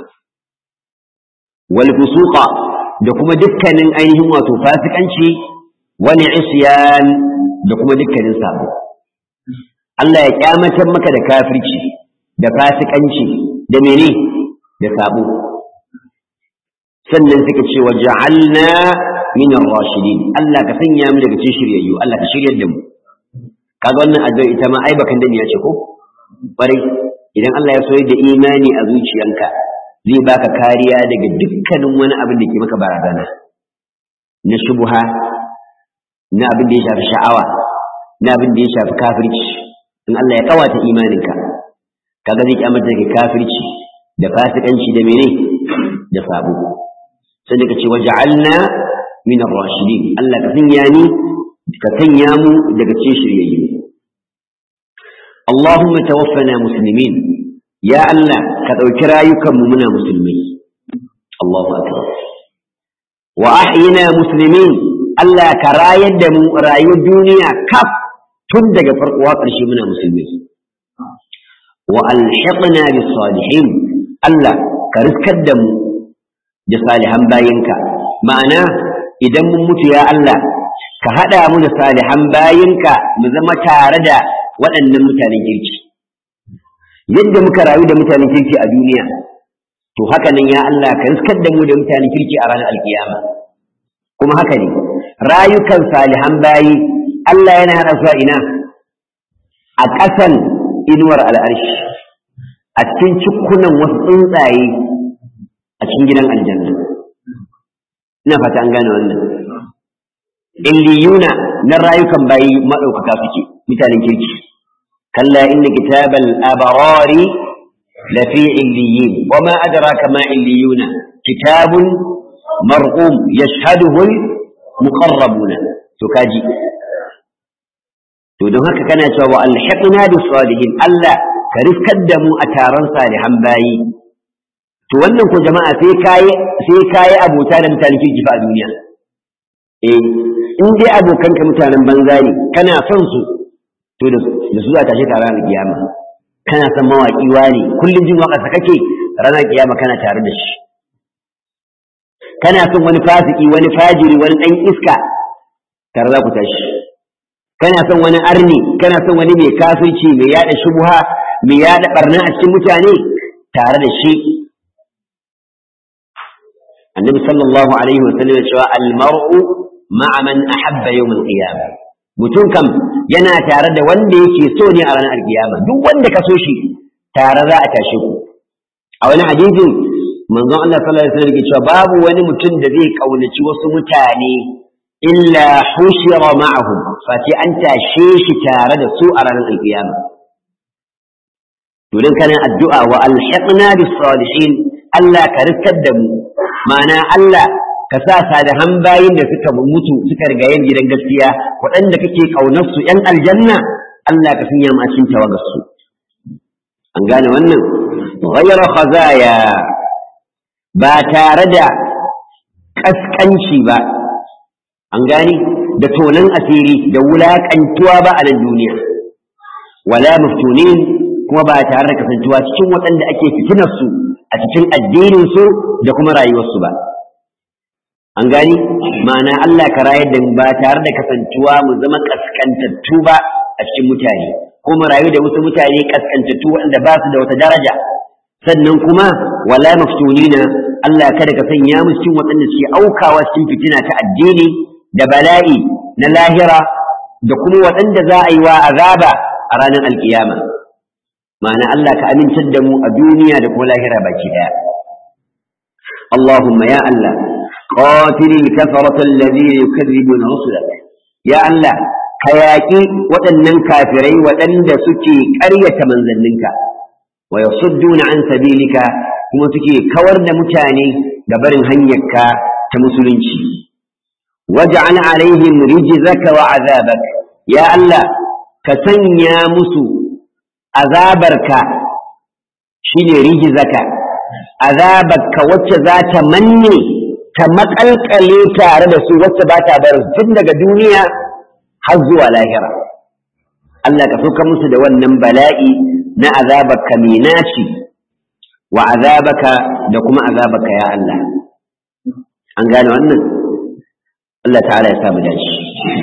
wal fusuqa da kuma dukkanin ainihin wato fasikanci wani isyan da kuma dukkanin sabo Allah ya kyamatar maka da kafirci da fasikanci da mene da sabo sannan suka ce wa ja'alna min ar-rashidin Allah ka sanya mu daga cikin shiryayyu Allah ka shiryar da mu kaga wannan addu'a ita ma ai bakan dani ya ce ko bare idan Allah ya soyar da imani a zuciyanka zai baka kariya daga dukkanin wani abin da ke maka barazana na shubha na abin da ya shafi sha'awa na abin da ya shafi kafirci in Allah ya kawata imaninka kaga zai kyamata daga kafirci da fasikanci da mene da sabo sai da kace waja'alna min ar-rashidin Allah ka sanya ni ka sanya mu daga cikin shiryayyu Allahumma tawaffana muslimin ya Allah ka dauki rayukan mu muna musulmai Allahu akbar wa ahyina muslimin Allah ka rayar da mu rayuwar duniya kaf tun daga farko har ƙarshe muna musulmai wa alhiqna bis salihin Allah ka riskar da mu da salihan bayinka ma'ana idan mun mutu ya Allah ka hada mu da salihan bayinka mu zama tare da waɗannan mutanen kirki yadda muka rayu da mutanen kirki a duniya to haka nan ya Allah ka riskar da mu da mutane kirki a ranar alkiyama kuma haka ne rayukan salihan bayi Allah yana hada su a ina a ƙasan inuwar al'arshi a cikin cikunan wasu tsuntsaye a cikin gidan aljanna ina fata an gane wannan illiyuna na rayukan bayi maɗaukaka suke mutanen kirki kalla inna kitabal abarari lafi illiyin wa ma adraka ma illiyuna kitabun marqum yashhaduhu muqarrabuna to kaji to don haka kana cewa wa alhiqna bis salihin Allah ka riskar da mu a taron salihan bayi to wannan ko jama'a sai kai sai kai abota da mutanen kirki fa a duniya eh in dai abokan ka mutanen banza ne kana son su to da su za ta shi ranar kiyama kana son mawaki wani kullum jin waka kake ranar kiyama kana tare da shi kana son wani fasiki wani fajiri wani dan iska tare za ku tashi kana son wani arni kana son wani mai kafirci mai yada shubha mai yada barna a cikin mutane tare da shi annabi sallallahu alaihi wa sallam ya cewa al-mar'u ma'a man ahabba yawm al-qiyamah mutum kam yana tare da wanda yake so ne a ranar alkiyama duk wanda ka so shi tare za a tashe ku a wani hadisin manzon Allah sallallahu alaihi wasallam yake cewa babu wani mutum da zai kaunaci wasu mutane illa hushira ma'ahum fati an tashe shi tare da su a ranar alkiyama to dan kana addu'a wa alhiqna bis salihin Allah ka riskar da mu ma'ana Allah ka sa salihan bayin da suka mutu suka riga yin gidan gaskiya waɗanda kake kaunar su ƴan aljanna Allah ka sanya mu a cikin tawagar su an gane wannan ghayra khazaya ba tare da kaskanci ba an gane da tonan asiri da wulaƙantuwa ba a nan duniya wala maftunin kuma ba tare da kasantuwa cikin waɗanda ake fitinar su a cikin addinin su da kuma rayuwarsu ba an gani ma'ana Allah ka rayar da mu ba tare da kasantuwa mu zama kaskantattu ba a cikin mutane ko mu rayu da wasu mutane kaskantattu waɗanda ba su da wata daraja sannan kuma wala maftunina Allah kada ka sanya mu cikin waɗanda suke aukawa cikin fitina ta addini da bala'i na lahira da kuma waɗanda za a yi wa azaba a ranar alkiyama ma'ana Allah ka amintar da mu a duniya da kuma lahira baki ɗaya Allahumma ya Allah قاتل الكفرة الذين يكذبون رسلك يا الله كياكي وأنن كافري وأن سكي قرية من ذنك ويصدون عن سبيلك kuma suke kawar da mutane da barin hanyarka ta musulunci waj'al alaihim rijzaka wa azabak ya Allah ka sanya musu azabarka shine rijzaka azabarka wacce za ta manne ta makalkale tare da su wacce ba ta bar tun daga duniya har zuwa lahira Allah ka sauka musu da wannan bala'i na azabaka mai naci wa azabaka da kuma azabaka ya Allah an gane wannan Allah ta'ala ya samu dashi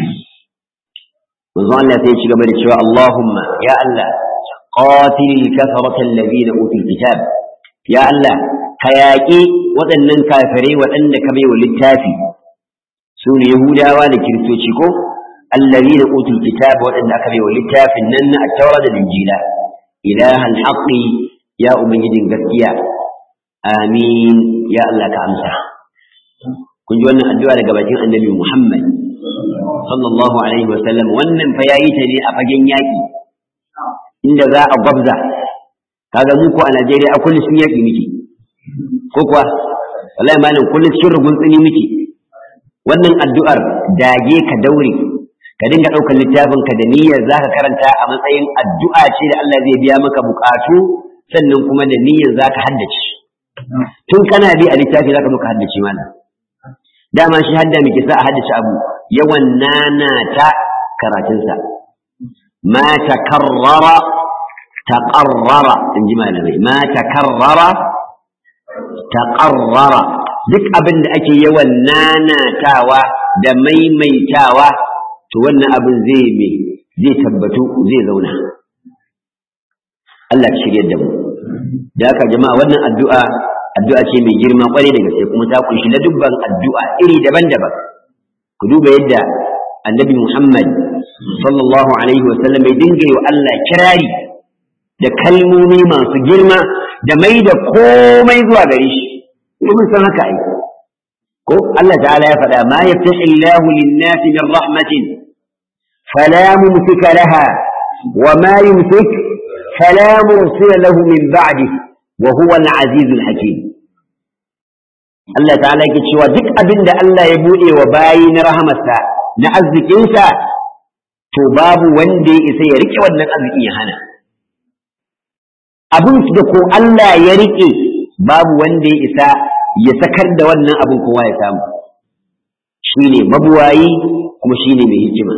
manzo Allah sai ya ci gaba da cewa Allahumma ya Allah qatil kafarata alladhina utul kitab ya Allah ka yaƙi waɗannan kafirai waɗanda ka baiwa littafi su ne Yahudawa da Kiristoci ko allazi da utul kitab waɗanda aka baiwa littafin nan na at-taura da injila ilahal haqqi ya ubangijin gaskiya amin ya Allah ka amsa kun ji wannan addu'a daga bakin annabi Muhammad sallallahu alaihi wa sallam wannan fa yayi ta ne a fagen yaƙi inda za a gwabza kaga mu ko a Najeriya a kullu sun yaƙi miki ko kuwa wallahi malam kullum cikin rugun tsini muke wannan addu'ar dage ka daure ka dinga ɗaukar littafin ka da niyyar zaka karanta a matsayin addu'a ce da Allah zai biya maka bukatu sannan kuma da niyyar zaka haddace tun kana bi a littafi zaka muka haddace malam dama shi hadda muke sa a haddace abu yawan nana ta karatunsa ma takarrara taqarrara in ji malamai ma takarrara taƙarrara duk abin da ake yawan nanatawa da maimaitawa to wannan abin zai mai zai tabbatu zai zauna Allah ka shirya da mu da haka jama'a wannan addu'a addu'a ce mai girma kwarai da gaske kuma ta kunshi na dubban addu'a iri daban-daban ku duba yadda annabi Muhammad sallallahu alaihi wasallam ya dinga yi wa Allah kirari da kalmomi masu girma da mai da komai zuwa gare shi mun san haka ai ko Allah ta'ala ya faɗa ma yaftahi Allahu lin-nasi min rahmatin fala mumsika laha wa ma yumsik fala mursila lahu min ba'dihi wa huwa al-aziz al-hakim Allah ta'ala yake cewa duk abin da Allah ya bude wa bayi na rahamarsa na arzikinsa to babu wanda ya isa ya rike wannan arzikin ya hana abin da ko Allah ya rike babu wanda ya isa ya sakar da wannan abin kowa ya samu shine mabuwayi kuma shine mai hikima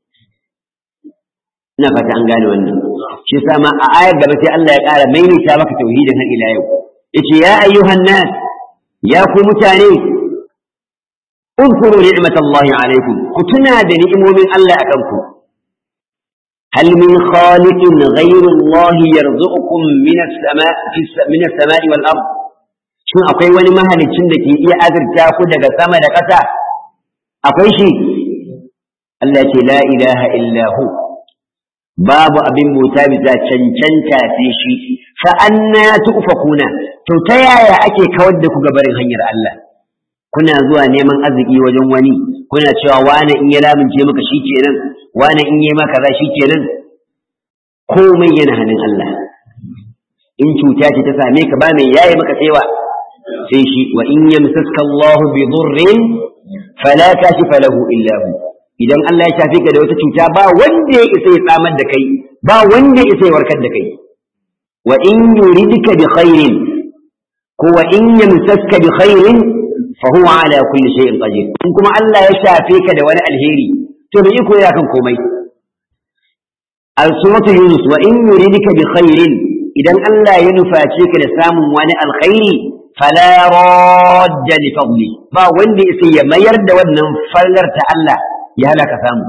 ina fata an gane wannan shi yasa ma a ayar gaba sai Allah ya ƙara maimaita maka tauhidin har ila yau yace ya ayyuhan nas ya ku mutane اذكروا نعمة الله عليكم كتنا نعم من الله أكمكم هل من خالق غير الله يرزقكم من السماء في من السماء والأرض شو أقوي ولي مهل تشندك يا أذر تاخد سما دكتا أقوي شيء التي لا إله إلا هو babu abin bauta bisa cancanta sai shi fa anna tufakuna to ta yaya ake kawar da ku gabarin hanyar Allah kuna zuwa neman arziki wajen wani kuna cewa wani in ya lamince maka shikenan wani in yi maka za shikenan komai yana hannun Allah in cuta ce ta same ka ba mai yaye maka saiwa sai shi wa in yamsaska Allah bi dhurrin fala kashifa lahu illa hu idan Allah ya shafe ka da wata cuta ba wanda ya isa ya tsamar da kai ba wanda ya isa ya warkar da kai wa in yuridka bi khairin ko wa in yamsaska bi khairin fa huwa ala kulli shay'in qadir in kuma Allah ya shafe ka da wani alheri to bai iko ya kan komai al-suratu yunus wa in yuridka bi khairin idan Allah ya nuface ka da samun wani alkhairi fala radda li fadli ba wanda ya ya mayar da wannan fallar ta Allah ya halaka samu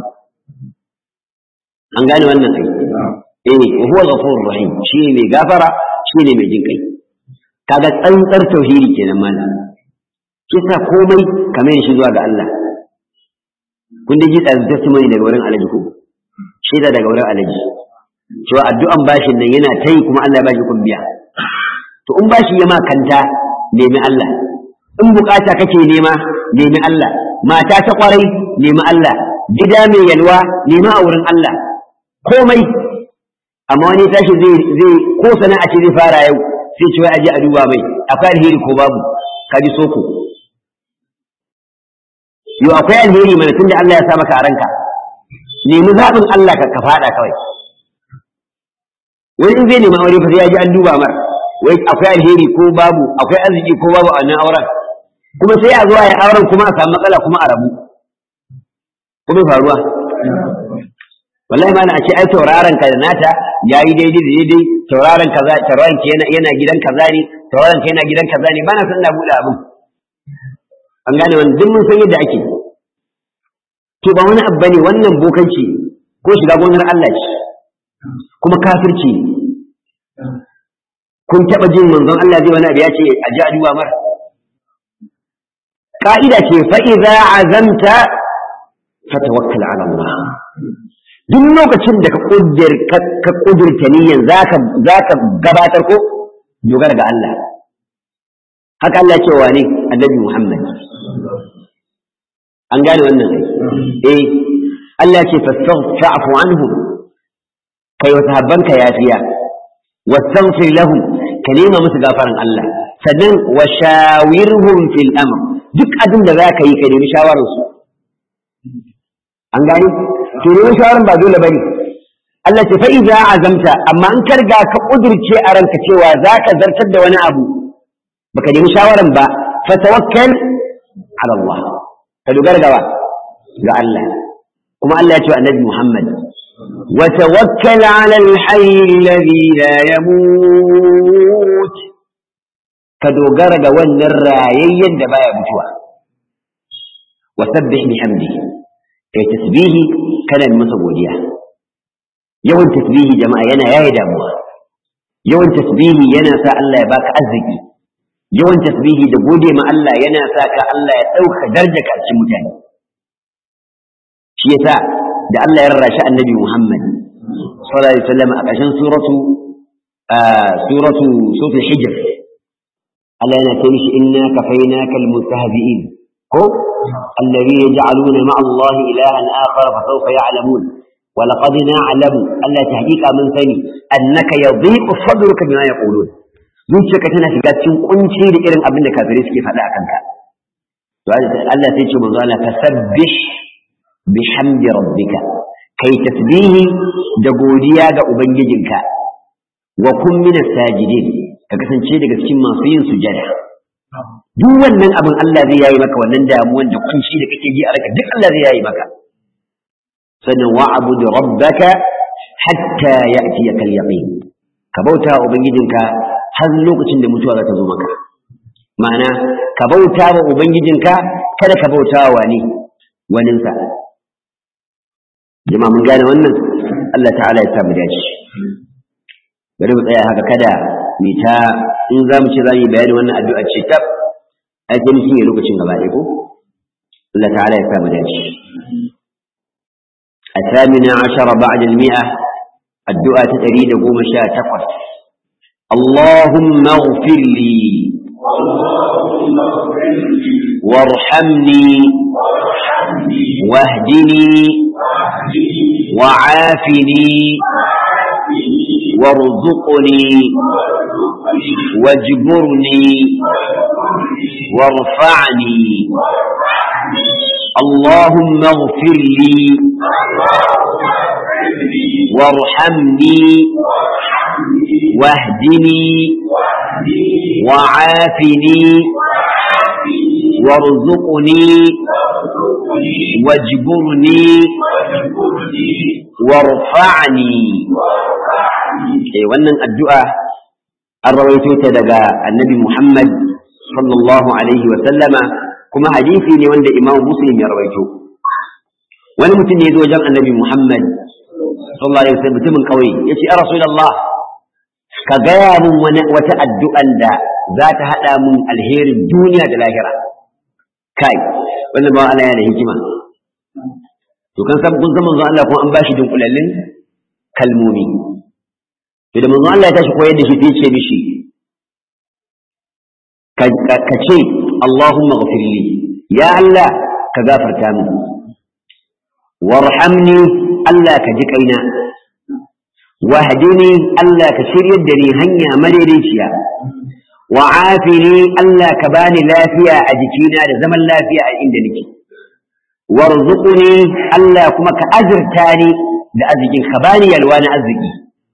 an gane wannan ai eh wa huwa ghafurur rahim shi ne mai gafara shi ne mai jin kai kaga tsantsar tauhidi kenan mallam kisa komai kamar shi zuwa ga Allah kun ji da testimony daga wurin alaji ko shaida daga wurin alaji cewa addu'an bashin nan yana ta yi kuma Allah ya bashi kun biya to in bashi ya makanta nemi Allah in bukata kake nema nemi Allah mata ta kwarai nemi Allah gida mai yalwa nemi a wurin Allah komai amma wani tashi zai zai ko sana'a ce zai fara yau sai ce wai aje a duba mai akwai alheri ko babu ka ji soko yo akwai alheri mana tunda Allah ya sa maka a ranka nemi zaɓin Allah ka faɗa kawai wani in zai nemi aure fa sai ya ji an duba mar wai akwai alheri ko babu akwai arziki ko babu a nan auren kuma sai a zuwa ya auren kuma a samu matsala kuma a rabu kuma faruwa wallahi ma na ce ai tauraron ka da nata yayi daidai da daidai tauraron kaza tauraron ka yana yana gidan kaza ne tauraron ka yana gidan kaza ne bana san na bude abin an gane wannan duk mun san yadda ake to ba wani abu bane wannan bokanci ko shiga gonar Allah ce kuma kafirci kun taba jin manzon Allah zai wani abu ya ce a ji a duba mar ka'ida ce fa idza azamta fatawakkal ala Allah duk lokacin da ka kudir ka kudirta niyyan zaka zaka gabatar ko dogara ga Allah haka Allah ce wa ne annabi Muhammad an gane wannan eh Allah ce fastaghfiru anhum kai wa sahabbanka yafiya wastaghfir lahum ka nema musu gafaran Allah sannan wa shawirhum fil amr duk abin da zaka yi ka nemi shawarar su an gane to neman shawaran ba dole bane Allah ce fa idza azamta amma in ka riga ka kudirce a ranka cewa zaka zartar da wani abu baka nemi shawaran ba fa tawakkal ala Allah ka dogara ga ga Allah kuma Allah ya ce annabi Muhammad wa tawakkal ala al-hayy alladhi la yamut ka dogara ga wannan rayayyen da baya mutuwa wa sabbih bihamdihi kai tasbihi kana masa godiya yawan tasbihi jama'a yana yaye damuwa yawan tasbihi yana sa Allah ya baka arziki yawan tasbihi da gode ma Allah yana sa ka Allah ya ɗauka daraja ka cikin mutane shi yasa da Allah ya rarrashi annabi Muhammad sallallahu alaihi wasallam a ƙarshen suratu suratu suratul hijr Allah yana ce mishi inna kafainaka almustahzi'in ko alladhina yaj'aluna ma'a Allah ilahan akhar fa sawfa ya'lamun ولقد نعلم ألا تحقيق من ثاني أنك يضيق صدرك بما يقولون zuciyarka tana shiga cikin kunci da irin abin da kafirai suke faɗa a kanka to Allah sai ce manzo Allah tasabbih bihamdi rabbika kai tasbihi da godiya ga ubangijinka wa kun min sajidin ka kasance daga cikin masu yin sujada duk wannan abin Allah zai yayi maka wannan damuwan da kunci da kake ji a raka duk Allah zai yayi maka sannan wa'bud rabbaka hatta ya'tiyaka al-yaqin ka bauta wa ubangijinka har lokacin da mutuwa za ta zo maka ma'ana ka bauta wa ubangijinka kada ka bauta wa wani waninsa jama'a mun gane wannan Allah ta'ala ya samu dace bari mu tsaya haka kada mu ta in za mu ce za mu yi bayani wannan addu'a ce tab ai sai mutum ya lokacin gaba ɗaya ko Allah ta'ala ya samu dace الثامنة عشر بعد المئة الدعاء تريد قوم شاء تقص اللهم اغفر لي وارحمني واهدني وعافني وارزقني واجبرني وارفعني اللهم اغفر لي وارحمني واهدني وعافني وارزقني واجبرني وارفعني eh wannan addu'a an rawaito ta daga annabi Muhammad sallallahu alaihi wa sallama kuma hadisi ne wanda Imam Muslim ya rawaito wani mutum ne ya zo wajen annabi Muhammad sallallahu alaihi wa sallam mutumin kauye yace ya rasulullah ka gaya min wani wata addu'an da za ta haɗa min alherin duniya da lahira kai wannan ba Allah yana da hikima to kan san kun san manzo Allah kuma an bashi dunkulallin kalmomi to da manzo Allah ya tashi koyar da shi sai ce mishi ka ce Allahumma ghfirli ya Allah ka gafarta min warhamni Allah ka ji kaina wahdini Allah ka shiryar da ni hanya madaidaiciya wa afini Allah ka bani lafiya a jikina da zaman lafiya a inda nake warzuqni Allah kuma ka azurta ni da arzikin ka bani yalwa na arziki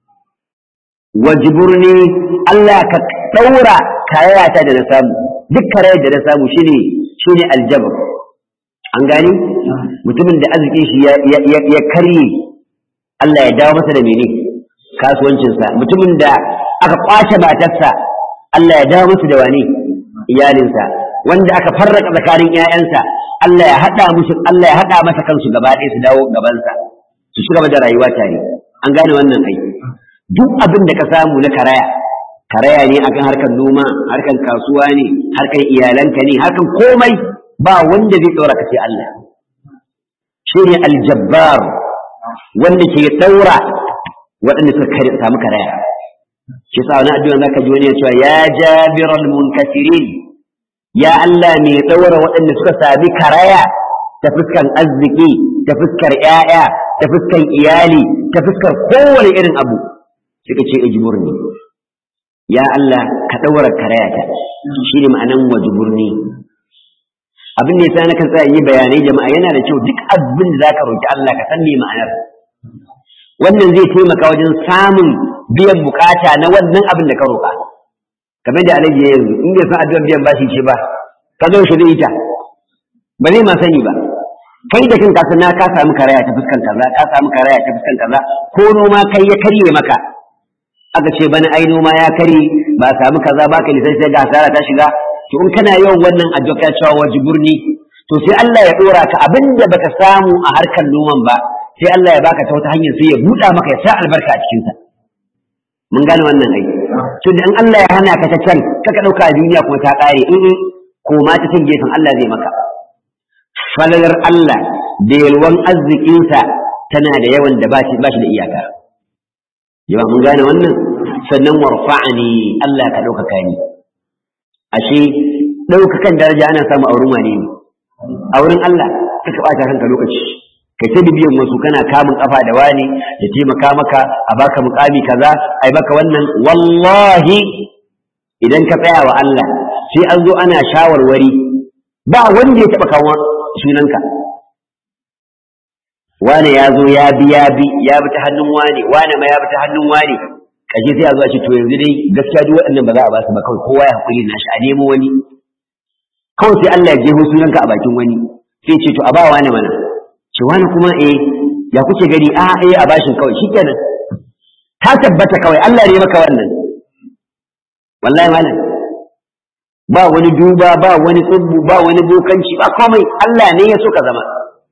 wajburni Allah ka daura kayata da na samu duk karayar da na samu shine shine aljabr an gani mutumin da arzikin shi ya karye Allah ya dawo masa da mene kasuwancinsa mutumin da aka kwace matarsa Allah ya dawo masa da wane iyalinsa wanda aka farraka tsakanin ƴaƴansa Allah ya haɗa musu Allah ya haɗa masa kansu gaba ɗaya su dawo gabansa su ci gaba da rayuwa tare an gane wannan ai duk abin da ka samu na karaya karaya ne akan harkar noma harkar kasuwa ne harkar iyalanka ne harkar komai ba wanda zai ɗora ka sai Allah shi ne aljabbar wanda ke ɗaura waɗanda suka samu karaya shi sa wani addu'a zaka ji wani ya cewa ya jabiral munkasirin ya Allah mai ɗaura waɗanda suka sami karaya ta fuskan arziki ta fuskar ƴaƴa ta fuskan iyali ta fuskar kowane irin abu suka ce ijburni ya Allah ka ɗaura karaya ta shi ne ma'anan wajburni abin da yasa nakan tsaya yi bayanai jama'a yana da kyau duk abin da zaka roki Allah ka san me ma'anar wannan zai taimaka wajen samun biyan bukata na wannan abin da ka roka kamar da alaji yanzu in bai san addu'ar biyan bashi ce ba ka zo shi da ita ba zai ma sani ba kai da kanka sana ka samu karaya ta fuskan kaza ka samu karaya ta fuskan kaza ko noma kai ya karye maka aka ce bana ai noma ya kare ba samu kaza ba ka lissafi sai ga hasara ta shiga to in kana yawan wannan addu'a cewa wajiburni to sai Allah ya dora ka abinda baka samu a harkar noman ba sai Allah ya baka ta wata hanyar sai ya buɗa maka ya sa albarka a cikin sa mun gane wannan ai to da in Allah ya hana ka ta can kaka dauka a duniya kuma ta kare in ko ma ta can gefen Allah zai maka falalar Allah da yalwan arzikinsa tana da yawan da ba shi da iyaka yawa mun gane wannan sannan warfa'ani Allah ka ɗaukaka ni ashe ɗaukakan daraja ana samu a wurin wane ne a wurin Allah ka ka ɓata kanka lokaci kai ta bibiyan wasu kana kamun kafa da wani ya taimaka maka a baka mukami kaza ai baka wannan wallahi idan ka tsaya wa Allah sai an zo ana shawarwari ba wanda ya taɓa kawo sunanka wane ya zo ya bi ya bi ya bi ta hannun wane wane ma ya bi ta hannun wane kashe sai a zo a ce to yanzu dai gaskiya duk waɗannan ba za a ba su ba kawai kowa ya hakuri na shi a nemo wani kawai sai Allah ya jeho sunanka a bakin wani sai ce to a ba wani mana ce wani kuma eh ya kuke gani a eh a bashin kawai shikenan ta tabbata kawai Allah ne maka wannan wallahi malam ba wani duba ba wani tsubbu ba wani bokanci ba komai Allah ne ya so ka zama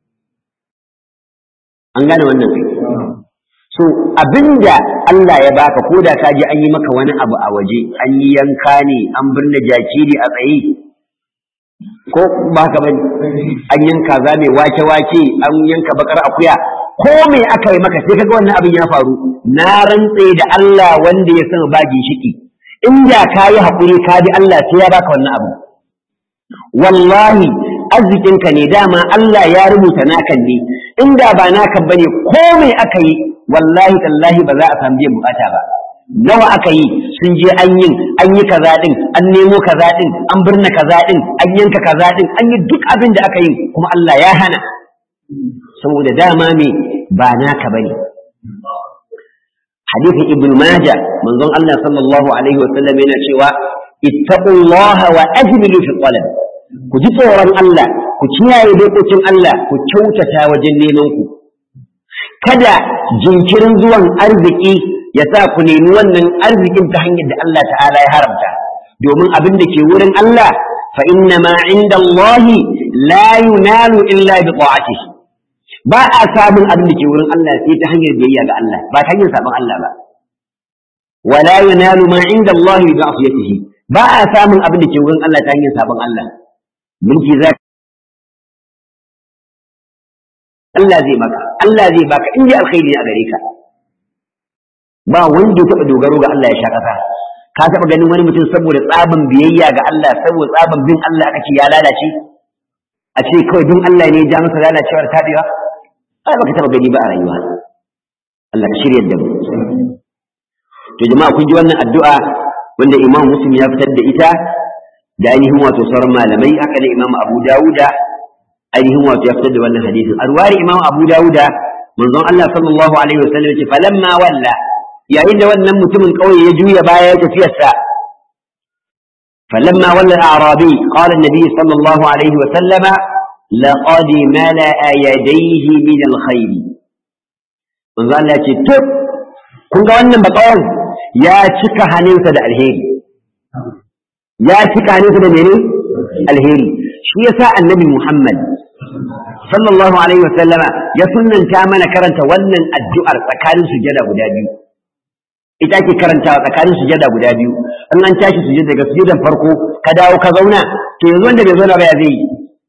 an gane wannan so abinda Allah ya baka ko da ka je an yi maka wani abu a waje an yi yanka ne an birne jakiri a tsaye ko ba ka bane an yanka za mai wake wake an yanka bakar akuya ko me aka yi maka sai kaga wannan abin ya faru na rantse da Allah wanda ya san ba ginshiki inda ka yi haƙuri ka bi Allah sai ya baka wannan abu wallahi arzikinka ne dama Allah ya rubuta nakan ne inda ba naka bane ko me aka yi wallahi tallahi ba za a samu biyan bukata ba nawa aka yi sun je an yin an yi kaza din an nemo kaza din an birna kaza din an yanka kaza din an yi duk abin da aka yi kuma Allah ya hana saboda dama me ba naka bane hadithin ibn majah manzon Allah sallallahu alaihi wa sallam yana cewa ittaqullaha wa ajmilu fi talab ku ji tsoron Allah ku kiyaye dokokin Allah ku kyautata wajen neman ku kada jinkirin zuwan arziki ya sa ku nemi wannan arzikin ta hanyar da Allah ta'ala ya haramta domin abin da ke wurin Allah fa inna ma inda Allah la yunalu illa bi ta'atihi ba a samun abin da ke wurin Allah sai ta hanyar biyayya ga Allah ba ta hanyar sabon Allah ba wala yunalu ma inda Allah bi ma'siyatihi ba a samun abin da ke wurin Allah ta hanyar sabon Allah mulki za Allah zai maka Allah zai baka in dai alkhairi a gare ka ba wanda ya taɓa dogaro ga Allah ya sha ƙasa ka taɓa ganin wani mutum saboda tsaban biyayya ga Allah saboda tsaban bin Allah aka ce ya lalace a ce kawai bin Allah ne ya ja masa lalacewar tabewa ai baka taɓa gani ba a rayuwa Allah ka shirya da mu to jama'a kun ji wannan addu'a wanda Imam Muslim ya fitar da ita da ainihin wato sauran malamai haka da Imam Abu Dawuda ainihin wato ya fitar da wannan hadisin arwari Imam Abu Dawuda manzon Allah sallallahu alaihi wasallam ce falamma walla yayin da wannan mutumin kauye ya juya baya ya tafiyarsa falamma walla al-a'rabi qala an-nabi sallallahu alaihi wasallam laqad mala'a yadayhi min al-khayr manzo Allah ya ce to kun ga wannan bakawan ya cika hannunsa da alheri ya cika hannunsa da mene alheri shi yasa annabi Muhammad sallallahu alaihi wa sallama ya sunnanta mana karanta wannan addu'ar tsakanin sujada guda biyu ita ke karantawa tsakanin sujada guda biyu in an tashi sujada daga sujadan farko ka dawo ka zauna to yanzu wanda bai zauna ba ya zai yi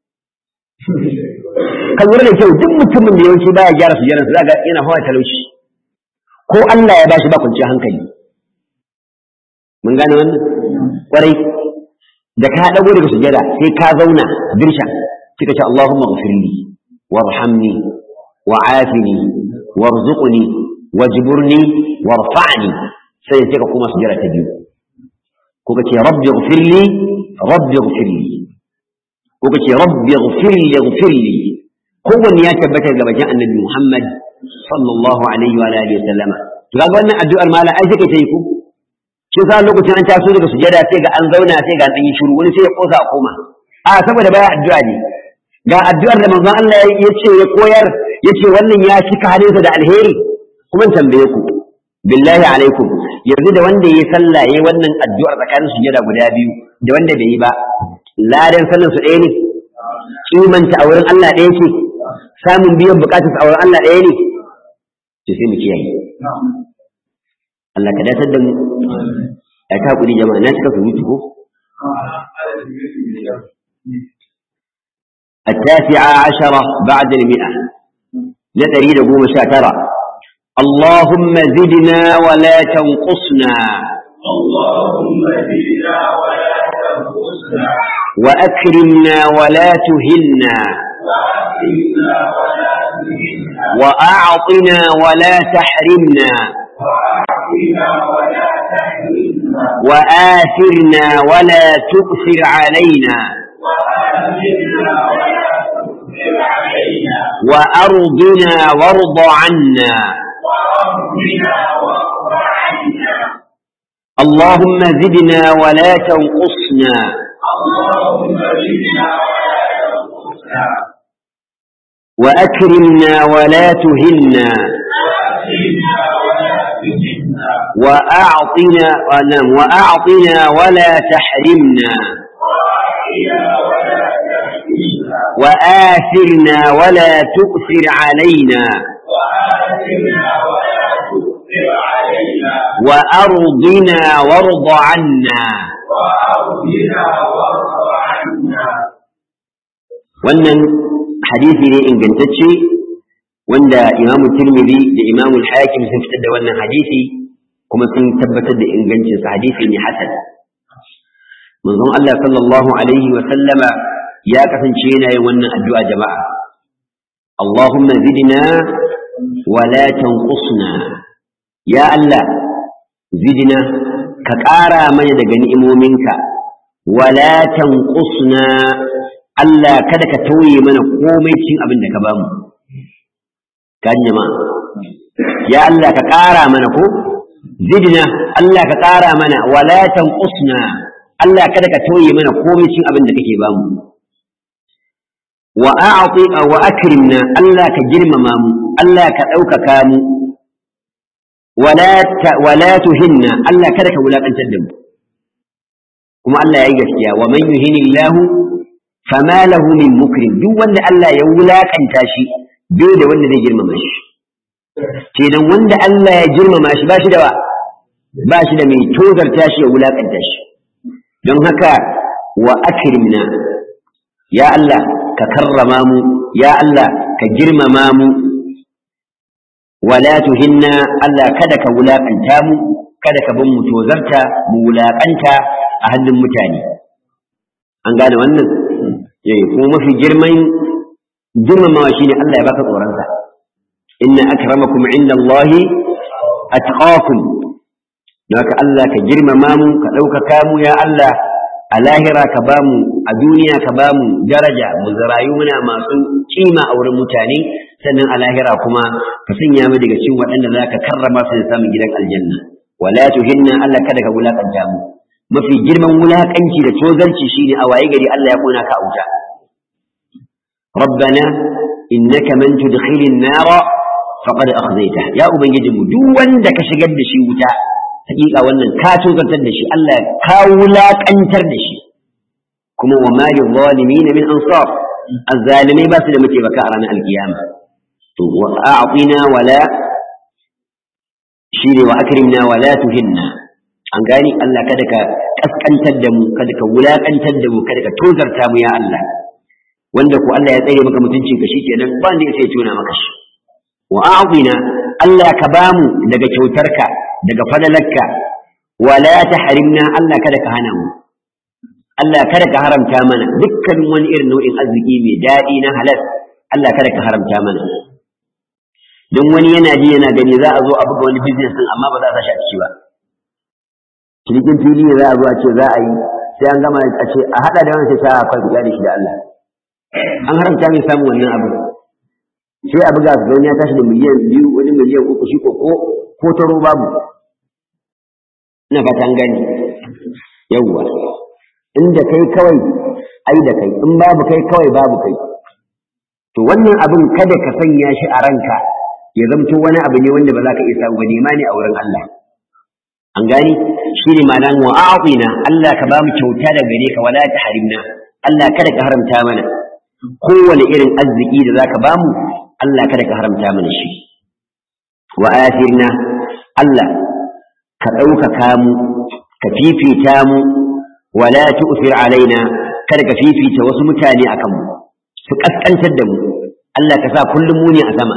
ka lura da kyau duk mutumin da yawanci baya gyara sujadan sa ga yana hawa talauci ko Allah ya bashi ba kwanciyar hankali mun gane wannan kwarai da ka dago daga sujada sai ka zauna dirsha kika ce Allahumma ghfirli warhamni wa'afini warzuqni wajburni warfa'ni sai sai ka kuma sujada ta biyu ko kace rabbi ghfirli rabbi ghfirli ko kace rabbi ghfirli ghfirli kowanne ya tabbata ga bakin annabi Muhammad sallallahu alaihi wa alihi wa sallama to kaga wannan addu'ar mala ai take ta yi ku shi sa lokacin an taso daga sujada sai ga an zauna sai ga an yi shiru wani sai ya kosa a koma a saboda baya addu'a ne ga addu'ar da manzon Allah ya ce ya koyar ya ce wannan ya cika halinsa da alheri kuma tambaye ku billahi alaikum yanzu da wanda ya sallah yayi wannan addu'ar tsakanin sujada guda biyu da wanda bai yi ba ladan sallan su ɗaya ne kimanta a wurin Allah ɗaya ce samun biyan bukatar a wurin Allah ɗaya ne to sai mu kiyaye Allah ka datar da mu ya ta kudi jama'a na cika surutu ko التاسعة عشرة بعد المئة نتريد قوم شاترة اللهم زدنا ولا تنقصنا اللهم زدنا ولا تنقصنا وأكرمنا ولا تهنا وأكرمنا ولا تهنا وأعطنا ولا تحرمنا وأعطنا ولا تحرمنا وآثرنا ولا تؤثر علينا وآمنا ولا تؤثر علينا وأرضنا وارض عنا وأرضنا وارض عنا اللهم زدنا ولا تنقصنا اللهم زدنا ولا تنقصنا وأكرمنا ولا تهنا وأكرمنا ولا تهنا وأعطنا نعم وأعطنا ولا تحرمنا وأعطنا ولا تحرمنا وآثرنا ولا تؤثر علينا وآتنا ولا تؤثر علينا وأرضنا وارض عنا وأرضنا وارض عنا wannan hadisi ne ingantacce wanda imamu tirmidhi da imamu hakim sun fitar da wannan hadisi kuma sun tabbatar da ingancinsa hadisi ne hasan manzon Allah sallallahu alaihi wa sallama ya kasance yana yin wannan addu'a jama'a Allahumma zidna wa la tanqusna ya Allah zidna ka ƙara mana daga ni'imominka wa la tanqusna Allah kada ka tauye mana komai cin abin da ka bamu kan jama'a ya Allah ka ƙara mana ko zidna Allah ka ƙara mana wa la tanqusna Allah kada ka tauye mana komai cin abin da kake bamu wa a'ti wa akrimna Allah ka girmama mu Allah ka ɗaukaka mu wala ta wala tuhinna Allah kada ka wulakantar da mu kuma Allah yayi gaskiya wa man yuhinillahu fama lahu min mukrim duk wanda Allah ya wulakanta shi bai da wanda zai girmama shi kenan wanda Allah ya girmama shi ba shi da wa ba shi da mai tozarta shi ya wulakanta shi don haka wa akrimna ya Allah ka karrama mu ya Allah ka girmama mu wala tuhinna Allah kada ka wulakanta mu kada ka bin mu tozarta mu wulakanta a hannun mutane an gane wannan eh kuma mafi girman girmamawa shine Allah ya baka tsoronsa inna akramakum inda Allahi atqakum haka Allah ka girmama mu ka ɗaukaka mu ya Allah a lahira ka ba mu a duniya ka ba mu daraja mu zarayu muna masu kima a wurin mutane sannan a lahira kuma ka sanya mu daga cikin waɗanda za ka karrama su da samun gidan aljanna wala tuhinna Allah kada ka wulakanta mu mafi girman wulakanci da tozarci shine a waye gari Allah ya kona ka a wuta ربنا إنك من تدخل النار فقد أخزيته يا أبنجي mu duk wanda ka shigar da shi wuta hakika wannan ka tozartar da shi Allah ka wulakantar da shi kuma wa ma lil zalimin min ansar azzalimai ba su da muke baka a ranar alkiyama to wa a'tina wala shine wa akrimna wala tuhinna an gani Allah kada ka kaskantar da mu kada ka wulakantar da mu kada ka tozarta mu ya Allah wanda ko Allah ya tsare maka mutuncin ka shikenan ba ne sai tona maka shi wa a'tina Allah ka bamu daga kyautarka daga fadalarka wala tahrimna Allah kada ka hana mu Allah kada ka haramta mana dukkan wani irin nau'in arziki mai daɗi na halal Allah kada ka haramta mana don wani yana ji yana gani za a zo a buga wani business din amma ba za a sa shi a ciki ba cinikin fili ne za a zo a ce za a yi sai an gama a ce a haɗa da wani sai sa a kwanta da shi da Allah an haramta mai samun wannan abu sai a buga su ya tashi da miliyan biyu wani miliyan uku shi ko ko taro babu ina fata an gani yawwa inda kai kawai ai da kai in babu kai kawai babu kai to wannan abin kada ka sanya shi a ranka ya zamto wani abu ne wanda ba za ka iya samu ba nema ne a wurin Allah an gani shi ne ma'anar wa a'tina Allah ka ba mu kyauta da gare ka wala ta harimna Allah kada ka haramta mana kowane irin arziki da zaka ba mu Allah kada ka haramta mana shi wa athirna Allah ka ɗaukaka mu ka fifita mu wala tu'thir alaina kada ka fifita wasu mutane akan mu su kaskantar da mu Allah ka sa kullum mu ne a sama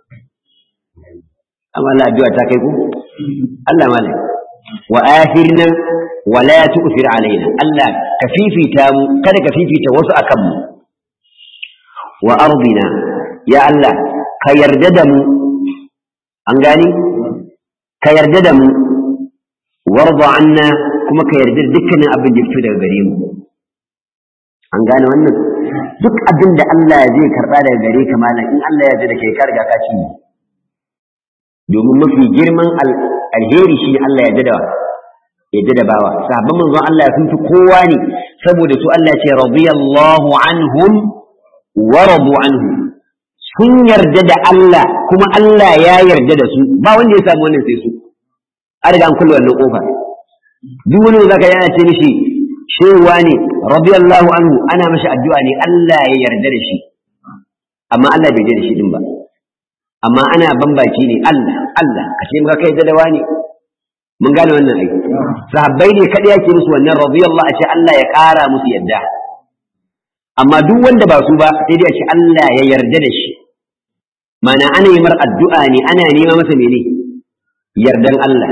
amma Allah addu'a ta kai ku Allah malam wa athirna wala tu'thir alaina Allah ka fifita mu kada ka fifita wasu akan mu wa ardina ya Allah ka yarda da mu an gani ka yarda da mu warda anna kuma ka yarda da dukkanin abin da fito daga gare mu an gane wannan duk abin da Allah zai karba daga gare ka malam in Allah ya yarda da kai ka riga ka ci domin mafi girman alheri shi Allah ya yarda da yarda da bawa sahabban manzon Allah sun fi kowa ne saboda su Allah ya ce radiyallahu anhum wa radu anhu sun yarda da Allah kuma Allah ya yarda da su ba wanda ya samu wannan sai su an riga an kulle wannan kofa duk wani da zaka yana ce mishi shewa ne radiyallahu anhu ana mashi addu'a ne Allah ya yarda da shi amma Allah bai yarda da shi din ba amma ana bambaci ne Allah Allah ka ce muka kai da wani mun gane wannan ai sahabbai ne kada yake musu wannan radiyallahu a ce Allah ya kara musu yadda amma duk wanda ba su ba sai dai a ce Allah ya yarda da shi mana ana yi mar addu'a ne ana nema masa mene yardan Allah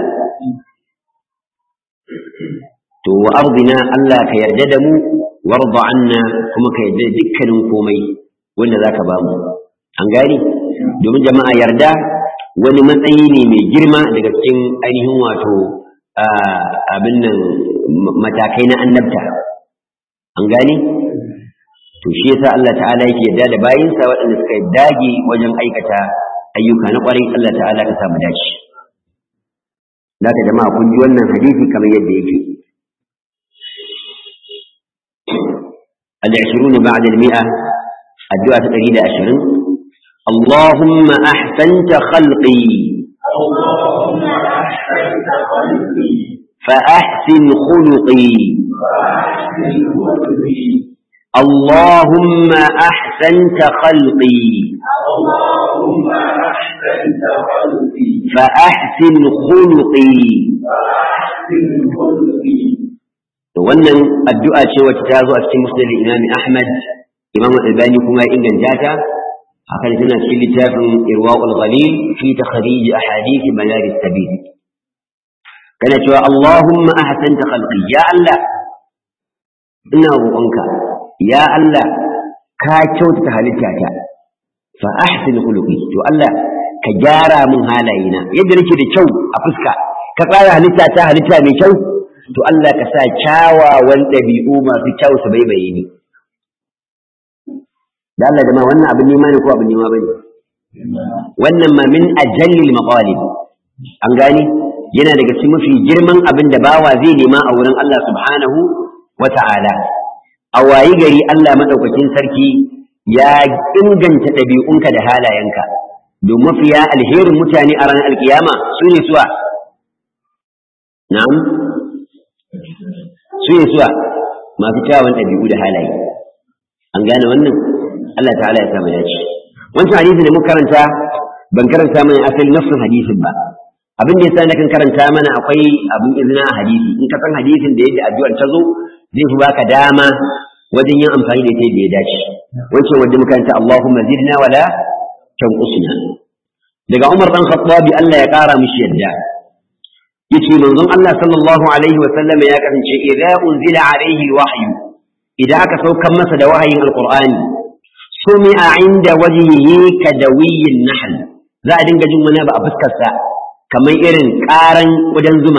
to wa ardina Allah ka yarda da mu warda anna kuma ka yarda dukkanin komai wanda zaka ba mu an gani domin jama'a yarda wani matsayi ne mai girma daga cikin ainihin wato abin nan matakai na annabta an gani to shi yasa Allah ta'ala yake yarda da bayinsa waɗanda suka dage wajen aikata ayyuka na ƙwarai Allah ta'ala ka samu dace zaka jama'a kun ji wannan hadisi kamar yadda yake العشرون بعد المئة الدعاء تقريد عشرين اللهم أحسنت خلقي اللهم أحسنت خلقي فأحسن خلقي فأحسن خلقي اللهم أحسنت خلقي اللهم أحسنت خلقي فأحسن خلقي فأحسن خلقي wannan addu'a ce wacce ta zo a cikin musnad Imam Ahmad Imam Albani kuma ya inganta ta haka ne tana cikin littafin Irwaul Ghalil fi takhrij ahadith manar sabil kana cewa Allahumma ahsanta khalqi ya Allah ina roƙonka ya Allah ka kyautata halittata fa ahsin khuluqi to Allah ka gyara min halayena yadda nake da kyau a fuska ka tsara halitta ta halitta mai kyau to Allah ka sa kyawawan ɗabi'u masu kyau su baibaye ni da Allah jama'a wannan abin nema ne ko abin nema bane wannan ma min ajallil maqalib an gani yana daga cikin mafi girman abin da bawa zai nema a wurin Allah subhanahu wa ta'ala a wayi gari Allah madaukakin sarki ya inganta ɗabi'unka da halayenka don mafiya alherin mutane a ranar alkiyama su ne suwa na'am su ne suwa masu kyawun ɗabi'u da halaye an gane wannan Allah ta'ala ya samu dace wancan hadisi da muka karanta ban karanta mana asali nafsin hadisin ba abin da yasa na kan karanta mana akwai abin izina a hadisi in ka san hadisin da yadda addu'ar ta zo zai fi baka dama wajen yin amfani da ita da ya dace wancan wanda muka karanta Allahumma zidna wala tanqusna daga Umar dan Khattabi Allah ya kara mishi yadda yace manzon Allah sallallahu alaihi wa sallam ya kasance idza unzila alaihi wahyu idan aka saukan masa da wahayin alqur'ani sumi'a inda wajhihi kadawiyin nahl za a dinga jin wani ba a fuskar sa kamar irin karan wajen zuma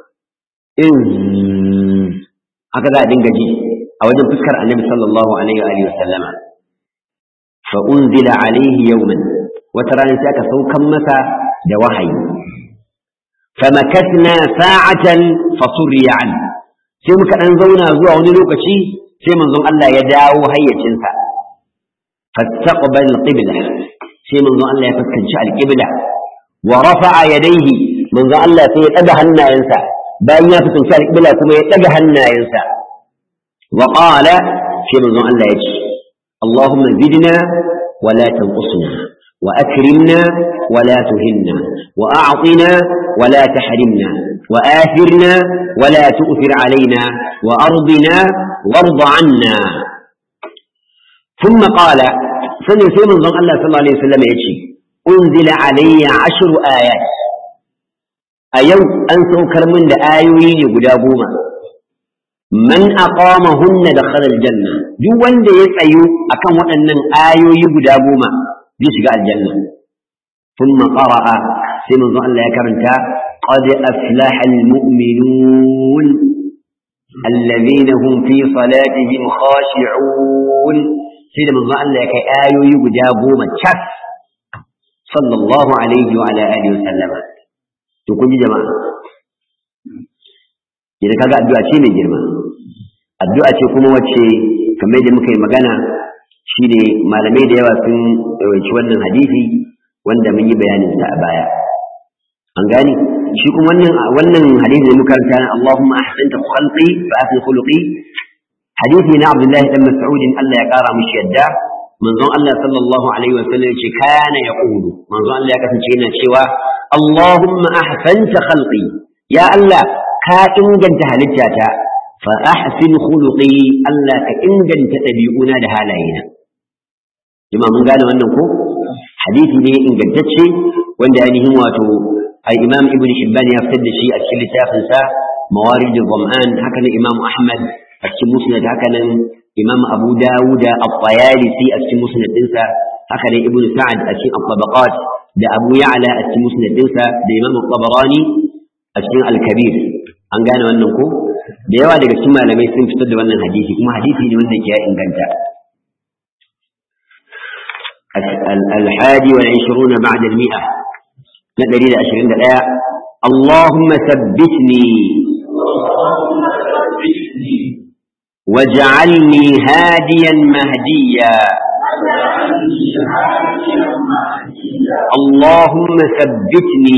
irin haka za a dinga ji a wajen fuskar annabi sallallahu alaihi wa alihi wa sallama fa unzila alaihi yawman wata rana sai aka saukan masa da wahayi فمكثنا ساعة فصري عنه sai muka dan zauna zuwa wani lokaci sai manzon Allah ya dawo hayyacinsa fastaqbal qibla sai manzon Allah ya fuskanci alqibla wa rafa'a yadayhi manzon Allah sai ya daga hannayensa bayan ya fuskanci alqibla kuma ya daga hannayensa wa qala sai manzon Allah ya ce Allahumma zidna wa la tanqusna وأكرمنا ولا تهنا وأعطنا ولا تحرمنا وآثرنا ولا تؤثر علينا وأرضنا وارض عنا ثم قال سنة سيمن ظن الله صلى الله عليه وسلم يتشي أنزل علي عشر آيات أيو أنسو كرمن لآيوين قدابوما من أقامهن دخل الجنة دو وند يسأيو أكم وأنن آيوي قدابوما يشقى الجنة ثم قرأ سيمن ظن الله يكرمتا قد أفلح المؤمنون الذين هم في صلاتهم خاشعون سيدنا من ظن الله كي آيو يقجابوا متشف صلى الله عليه وعلى آله وسلم تقول جماعة إذا كذا الدعاء شيء من جرما الدعاء تكون وجه كما يجب مكي مغانا شيء ما لم يدي واسن wannan hadisi wanda mun yi bayanin sa a baya an gani shi kuma wannan wannan hadisi da muka karanta Allahumma ahsanta khalqi fa ahsin khuluqi hadisi na Abdullah ibn Mas'ud Allah ya kara mishi yadda manzon Allah sallallahu alaihi wa sallam yace kana yaqulu manzon Allah ya kasance yana cewa Allahumma ahsanta khalqi ya Allah ka inganta halittata fa ahsin khuluqi Allah ka inganta dabi'una da halayena jama'a mun gane wannan ko hadisi ne ingantacce wanda ainihin wato ai imam ibn hibban ya fitar da shi a cikin littafin sa mawarid al-dham'an haka ne imam ahmad a cikin musnad haka nan imam abu dawud at-tayalisi a cikin musnad dinsa haka ne ibn sa'ad a cikin at-tabaqat da abu ya'la a cikin musnad dinsa da imam at-tabarani a cikin al-kabir an gane wannan ko da yawa daga cikin malamai sun fitar da wannan hadisi kuma hadisi ne wanda ke ya inganta الحادي والعشرون بعد المئة na ɗari da ashirin da ɗaya Allahumma sabbitni waj'alni hadiyan mahdiya اللهم ثبتني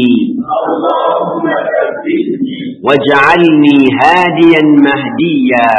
واجعلني هاديا مهديا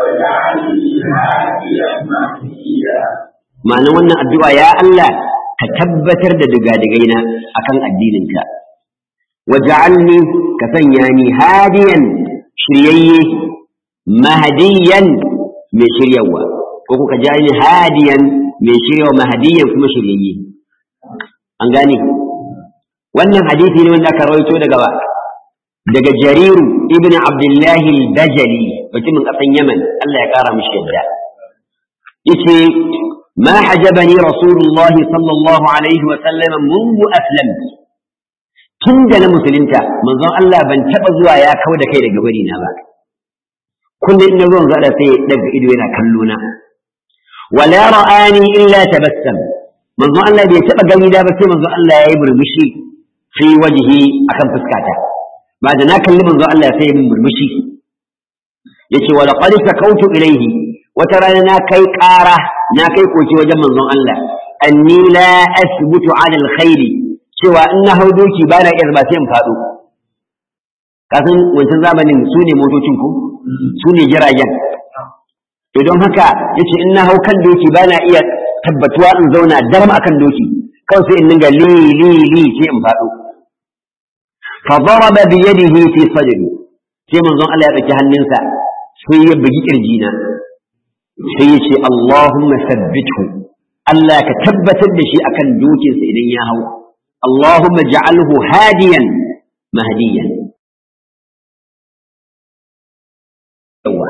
معنى وانا الدعاء يا الله ka tabbatar da digadigaina akan addininka waj'alni ka sanya ni hadiyan shiryayye mahdiyan mai shiryawa ko kuka jani hadiyan mai shiryawa mahdiyan kuma shiryayye an gane wannan hadisi ne wanda aka rawaito daga ba daga jariru ibn abdullahi al-bajali mutumin kasan yaman Allah ya kara mishi yadda yace ما حجبني رسول الله صلى الله عليه وسلم منذ أسلمت tun da na musulunta manzon Allah ban taɓa zuwa ya kawo da kai daga bari na ba kullum ina zuwan zaɗa sai daga ido yana kallo na wala ra'ani illa tabassam manzon Allah bai taɓa gani da ba sai manzon Allah ya yi murmushi fi wajhi akan fuskata ba da na kalli manzon Allah sai ya yi murmushi yace wa laqad sakautu ilayhi wata rana na kai ƙara na kai koke wajen manzon Allah anni la asbutu ala alkhairi cewa in na hau doki ba na iya ba sai in faɗo kasan wancan zamanin su ne motocin ku su ne jiragen to don haka yace in na hau kan doki ba na iya tabbatuwa in zauna daram akan doki kawai sai in dinga li li li sai in faɗo fa daraba bi yadihi fi sadri sai manzon Allah ya ɗauki hannunsa sai ya bugi kirjina sai ya ce Allahumma sabbithu Allah ka tabbatar da shi akan dokinsa idan ya hau Allahumma ja'alhu hadiyan mahdiyan yawa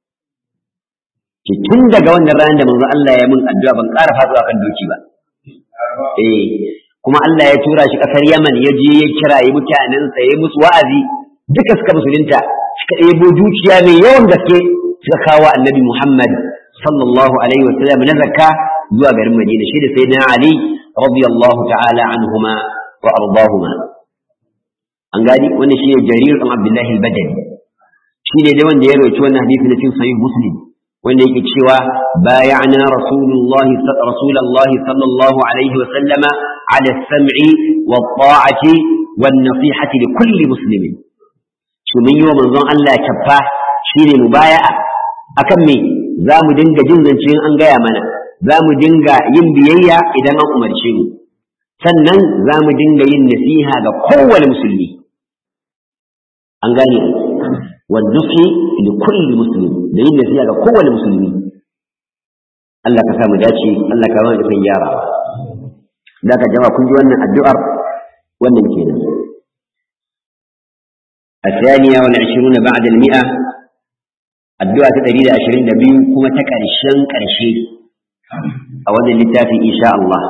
ki tun daga wannan ranar da manzo Allah ya mun addu'a ban ƙara faduwa kan doki ba eh kuma Allah ya tura shi kasar Yaman ya je ya kirayi mutanensa ya musu wa'azi duka suka musulunta suka ɗebo dukiya mai yawan gaske suka kawo annabi Muhammad sallallahu alaihi wa sallam na zakka zuwa garin Madina shi da sayyidina Ali radiyallahu ta'ala anhuma wa ardahuma an gani wannan shine Jarir ibn Abdullah al-Badali shine dai wanda ya rawaito wannan hadisi na cikin sahih Muslim wanda yake cewa bay'ana rasulullahi rasulullahi sallallahu alaihi wa sallama ala as-sam'i wa ta'ati wan nasihati li kulli muslimin shi mun yi wa manzon Allah kaffa shine mubaya'a akan me za mu dinga jin zance an gaya mana za mu dinga yin biyayya idan an umarce mu sannan za mu dinga yin nasiha ga kowane musulmi an gane والنصح لكل مسلم da yin nasiha ga kowane musulmi Allah ka samu dace Allah ka wani san gyara da ka jama kun ji wannan addu'ar wannan kenan الثانية والعشرون بعد المئة الدعاء تدريد عشرين نبي كما تكرشن كرشي أولا للتافي إن شاء الله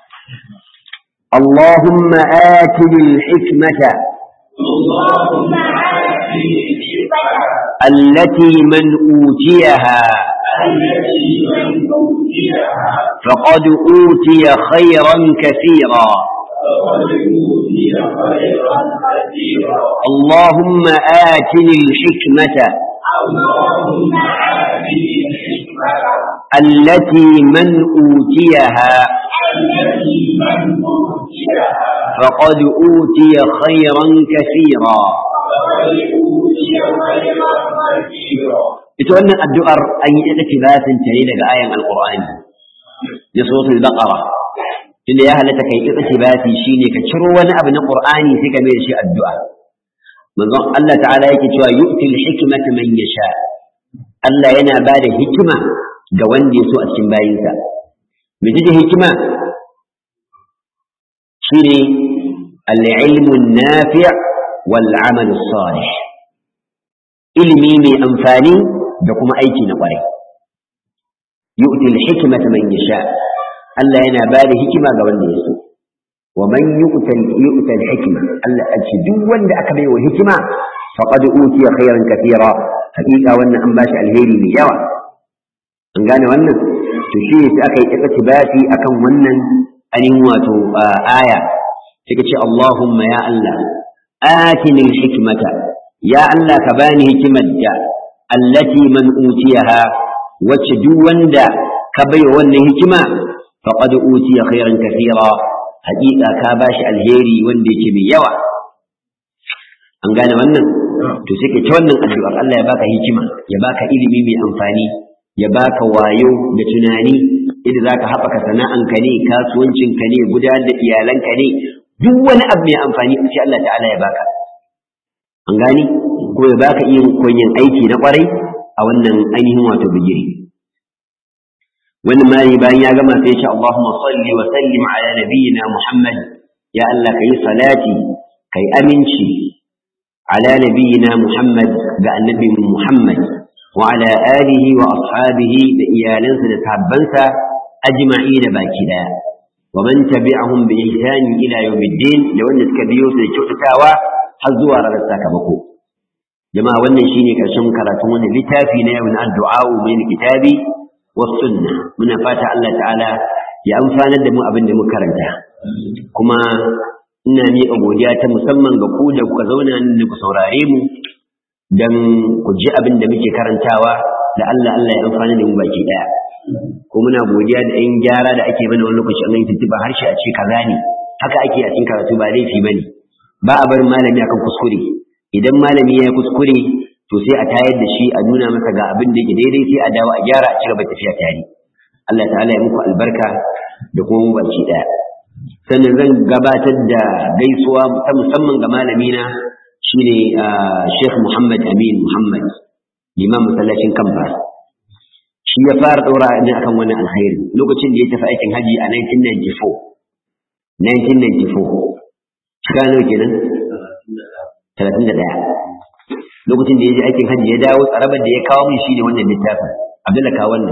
اللهم آتني الحكمة اللهم آتني الحكمة التي من أوتيها التي من أوتيها فقد أوتي خيرا كثيرا فقد أوتي خيرا كثيرا اللهم آتني الحكمة اللهم آتني الحكمة التي من أوتيها التي من أوتيها فقد أوتي خيرا كثيرا فقد أوتي خيرا كثيرا ita wannan addu'ar an yi ita kibasin ta ne daga ayan alqur'ani da suratul baqara tunda ya halatta kai ita kibasi shine ka ciro wani abu na qur'ani sai ka mai da shi addu'a manzon Allah ta'ala yake cewa yu'til hikmata man yasha Allah yana ba da hikima ga wanda ya so a cikin bayinsa me take hikima shine al-ilmu an-nafi' wal 'amalu salih ilimi mai amfani da kuma aiki na ƙwarai yu'til hikmata man yasha Allah yana ba da hikima ga wanda ya so wa man yu'tal yu'tal hikma Allah a ce duk wanda aka bai wa hikima faqad utiya khairan kathira hakika wannan an bashi alheri mai yawa an gane wannan to shi sai aka yi iktibasi akan wannan anin wato aya sai ce Allahumma ya Allah atini hikmata ya Allah ka bani hikimar da allati man utiyaha wacce duk wanda ka bai wannan hikima faqad utiya khairan kathira haƙiƙa ka bashi alheri wanda yake mai yawa an gane wannan to sai ka ta wannan addu'ar Allah ya baka hikima ya baka ilimi mai amfani ya baka wayo da tunani idan zaka haɓaka sana'anka ne kasuwancinka ne gudanar da iyalanka ne duk wani abu mai amfani sai Allah ta'ala ya baka an gani ko ya baka iya koyin aiki na kwarai a wannan ainihin wato bigiri wani mali bayan ya gama sai ya ce Allahumma salli wa sallim ala nabiyyina Muhammad ya Allah kai salati kai aminci ala nabiyyina Muhammad ga annabi Muhammad wa ala alihi wa ashabihi da iyalansa da sahabbansa ajma'ina baki daya wa man tabi'ahum bi ihsan ila yawmiddin da wanda suka biyo su da kyautatawa har zuwa ranar sakamako jama'a wannan shine karshen karatun wannan littafi na yau na addu'a min kitabi was sunna muna fata Allah ta'ala ya amfanar da mu abin da muka karanta kuma ina miƙa godiya ta musamman ga ku da kuka zauna nan da ku saurare mu dan ku ji abin da muke karantawa da Allah Allah ya amfana da mu baki daya ko muna godiya da ɗan gyara da ake mana wani lokaci an yi tuntuɓa harshe a ce kaza ne haka ake a cikin karatu ba laifi bane ba a barin malami akan kuskure idan malami ya yi kuskure to sai a tayar da shi a nuna masa ga abin da yake daidai sai a dawo a gyara a cigaba tafiya tare Allah ta'ala ya muku albarka da kuma mu baki daya sannan zan gabatar da gaisuwa ta musamman ga malamina shine Sheikh Muhammad Amin Muhammad liman masallacin Kamba shi ya fara daura ni akan wannan alkhairi lokacin da ya tafi aikin haji a 1994 1994 shiga nawa kenan talatin da ɗaya lokacin da ya je aikin hajji ya dawo tsarabar da ya kawo min shi ne wannan littafin abdullahi kawo wannan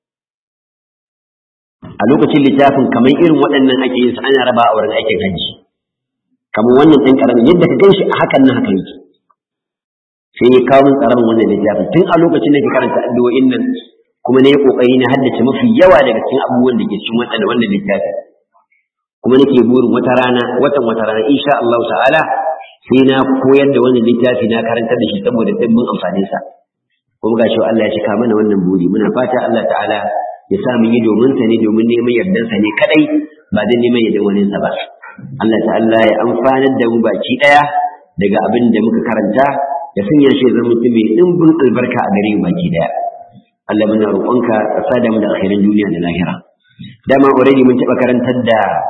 a lokacin littafin kamar irin waɗannan ake yin su ana raba a wurin aikin hajji kamar wannan ɗan ƙaramin yadda ka ganshi a hakan nan haka yake sai ya kawo min tsarabar wannan littafin tun a lokacin da ke karanta addu'o'in nan kuma na yi ƙoƙari na haddace mafi yawa daga cikin abubuwan da ke cikin waɗanda wannan littafin kuma nake burin wata rana watan wata rana insha Allah ta'ala sai na koyar da wannan littafi na karantar da shi saboda dimbin amfanin sa kuma gashi Allah ya cika mana wannan buri muna fata Allah ta'ala ya sa mu yi domin sa ne domin neman yardan sa ne kadai ba dan neman yardan wani sa ba Allah ta'ala ya amfanar da mu baki daya daga abin da muka karanta ya sanya shi zama mutum mai dimbin albarka a gare mu baki daya Allah muna roƙonka ka sada mu da akhirin duniya da lahira dama already mun taɓa karantar da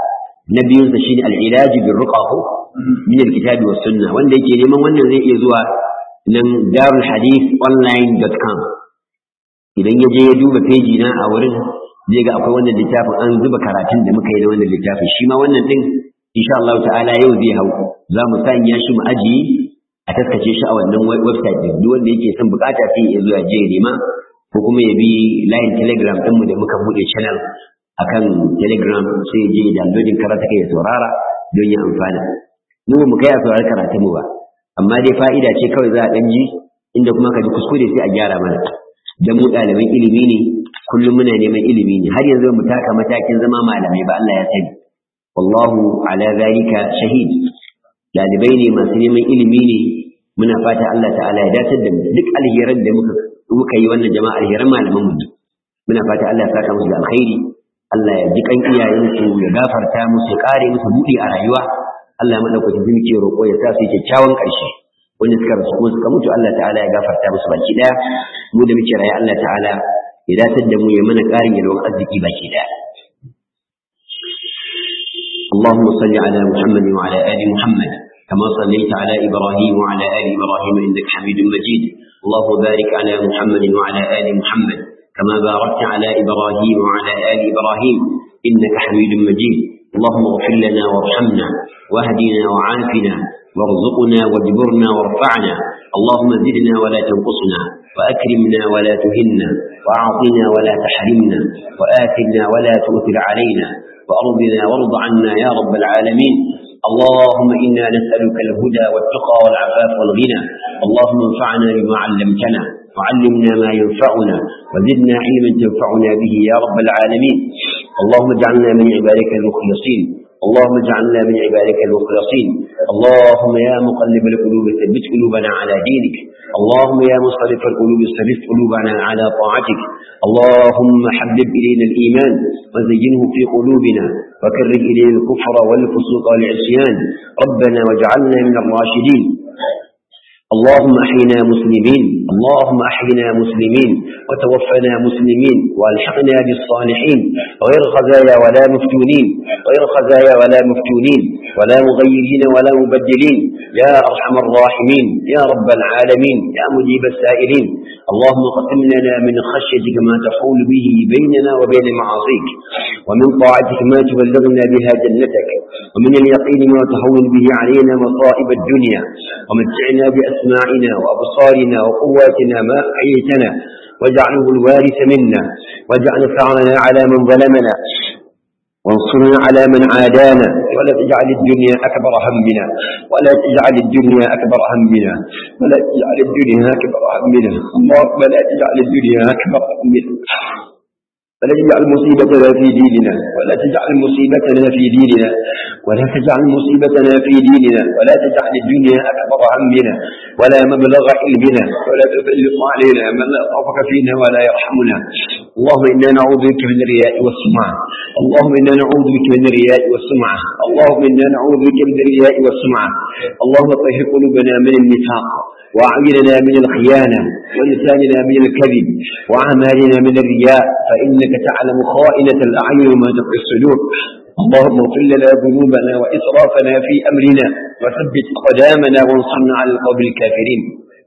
na biyun sa shine al-ilaj bil ruqa min al-kitab was sunnah wanda yake neman wannan zai iya zuwa nan darulhadithonline.com idan ya je ya duba peji na a wurin zai ga akwai wannan littafin an zuba karatun da muka yi da wannan littafin shi ma wannan din insha Allah ta'ala yau zai hau za mu sanya shi mu ajiye a taskace shi a wannan website din duk wanda yake son bukata sai ya zo ya je ya nema ko kuma ya bi line telegram din mu da muka bude channel akan telegram sai ya je ya downloading karatu kai ya saurara don ya amfana mu mu kai a saurari karatun mu ba amma dai fa'ida ce kawai za a dan ji inda kuma ka ji kuskure sai a gyara mana da mu ɗaliban ilimi ne kullum muna neman ilimi ne har yanzu mu taka matakin zama malamai ba Allah ya sani wallahu ala zalika shahid dalibai ne masu neman ilimi ne muna fata Allah ta'ala ya dace da mu duk alheran da muka muka yi wannan jama'a alheran malaman mu muna fata Allah ya saka musu da alkhairi Allah ya ji kan iyayensu ya gafarta musu ya kare musu buɗi a rayuwa Allah ya madaukakin zuciya roƙo ya sa su kyakkyawan ƙarshe wanda suka rasu kuma suka mutu Allah ta'ala ya gafarta musu baki daya mu da muke raye Allah ta'ala ya datar da mu ya mana ƙarin yalwan arziki baki daya اللهم صل على محمد وعلى آل محمد كما صليت على إبراهيم وعلى آل إبراهيم إنك حميد مجيد اللهم بارك على محمد وعلى آل محمد كما باركت على إبراهيم وعلى آل إبراهيم إنك حميد مجيد اللهم اغفر لنا وارحمنا واهدنا وعافنا وارزقنا واجبرنا وارفعنا اللهم زدنا ولا تنقصنا وأكرمنا ولا تهنا وأعطنا ولا تحرمنا وآثرنا ولا تؤثر علينا وأرضنا وارض عنا يا رب العالمين اللهم إنا نسألك الهدى والتقى والعفاف والغنى اللهم انفعنا بما علمتنا وعلمنا ما ينفعنا وزدنا علما تنفعنا به يا رب العالمين اللهم اجعلنا من عبادك المخلصين اللهم اجعلنا من عبادك المخلصين اللهم يا مقلب القلوب ثبت قلوبنا على دينك اللهم يا مصرف القلوب صرف قلوبنا على طاعتك اللهم حبب إلينا الإيمان وزينه في قلوبنا وكره إلينا الكفر والفسوق والعصيان ربنا واجعلنا من الراشدين اللهم احينا مسلمين اللهم احينا مسلمين وتوفنا مسلمين والحقنا بالصالحين غير خزايا ولا مفتونين غير خزايا ولا مفتونين ولا مغيرين ولا مبدلين يا ارحم الراحمين يا رب العالمين يا مجيب السائلين اللهم قسم لنا من خشيتك ما تحول به بيننا وبين معاصيك ومن طاعتك ما تبلغنا بها جنتك ومن اليقين ما تهون به علينا مصائب الدنيا ومتعنا بأسماعنا وأبصارنا وقواتنا ما أحييتنا واجعله الوارث منا واجعل ثأرنا على من ظلمنا وانصرنا على من عادانا ولا تجعل الدنيا أكبر همنا ولا تجعل الدنيا أكبر همنا ولا تجعل الدنيا أكبر همنا اللهم لا تجعل الدنيا أكبر همنا ولا تجعل مصيبتنا في ديننا ولا تجعل مصيبتنا في ديننا ولا تجعل مصيبتنا في ديننا ولا تجعل الدنيا أكبر همنا ولا مبلغ علمنا ولا تسلط علينا من لا طرفك فينا ولا يرحمنا اللهم إنا نعوذ بك من الرياء والسمعة اللهم إنا نعوذ بك من الرياء والسمعة اللهم إنا نعوذ بك من الرياء والسمعة اللهم طهر قلوبنا من النفاق وأعيننا من الخيانة ولساننا من الكذب وأعمالنا من الرياء فإنك تعلم خائنة الأعين وما تخفي الصدور اللهم اغفر لنا ذنوبنا وإسرافنا في أمرنا وثبت أقدامنا وانصرنا على القوم الكافرين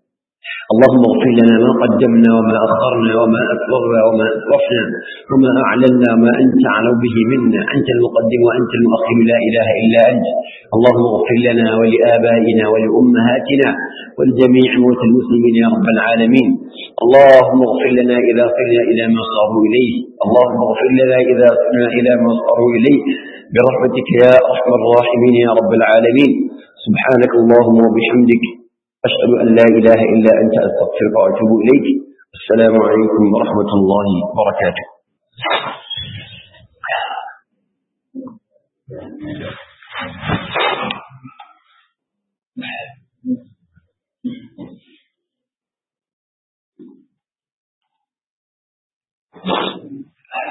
اللهم اغفر لنا ما قدمنا وما أخرنا وما أسررنا وما أسرفنا وما أعلنا ما أنت أعلم به منا أنت المقدم وأنت المؤخر لا إله إلا أنت اللهم اغفر لنا ولآبائنا ولأمهاتنا ولجميع موتى المسلمين يا رب العالمين اللهم اغفر لنا إذا صرنا إلى ما صاروا إليه اللهم اغفر لنا إذا صرنا إلى ما صاروا إليه برحمتك يا أرحم الراحمين يا رب العالمين سبحانك اللهم وبحمدك أشهد أن لا إله إلا أنت أستغفرك وأتوب إليك السلام عليكم ورحمة الله وبركاته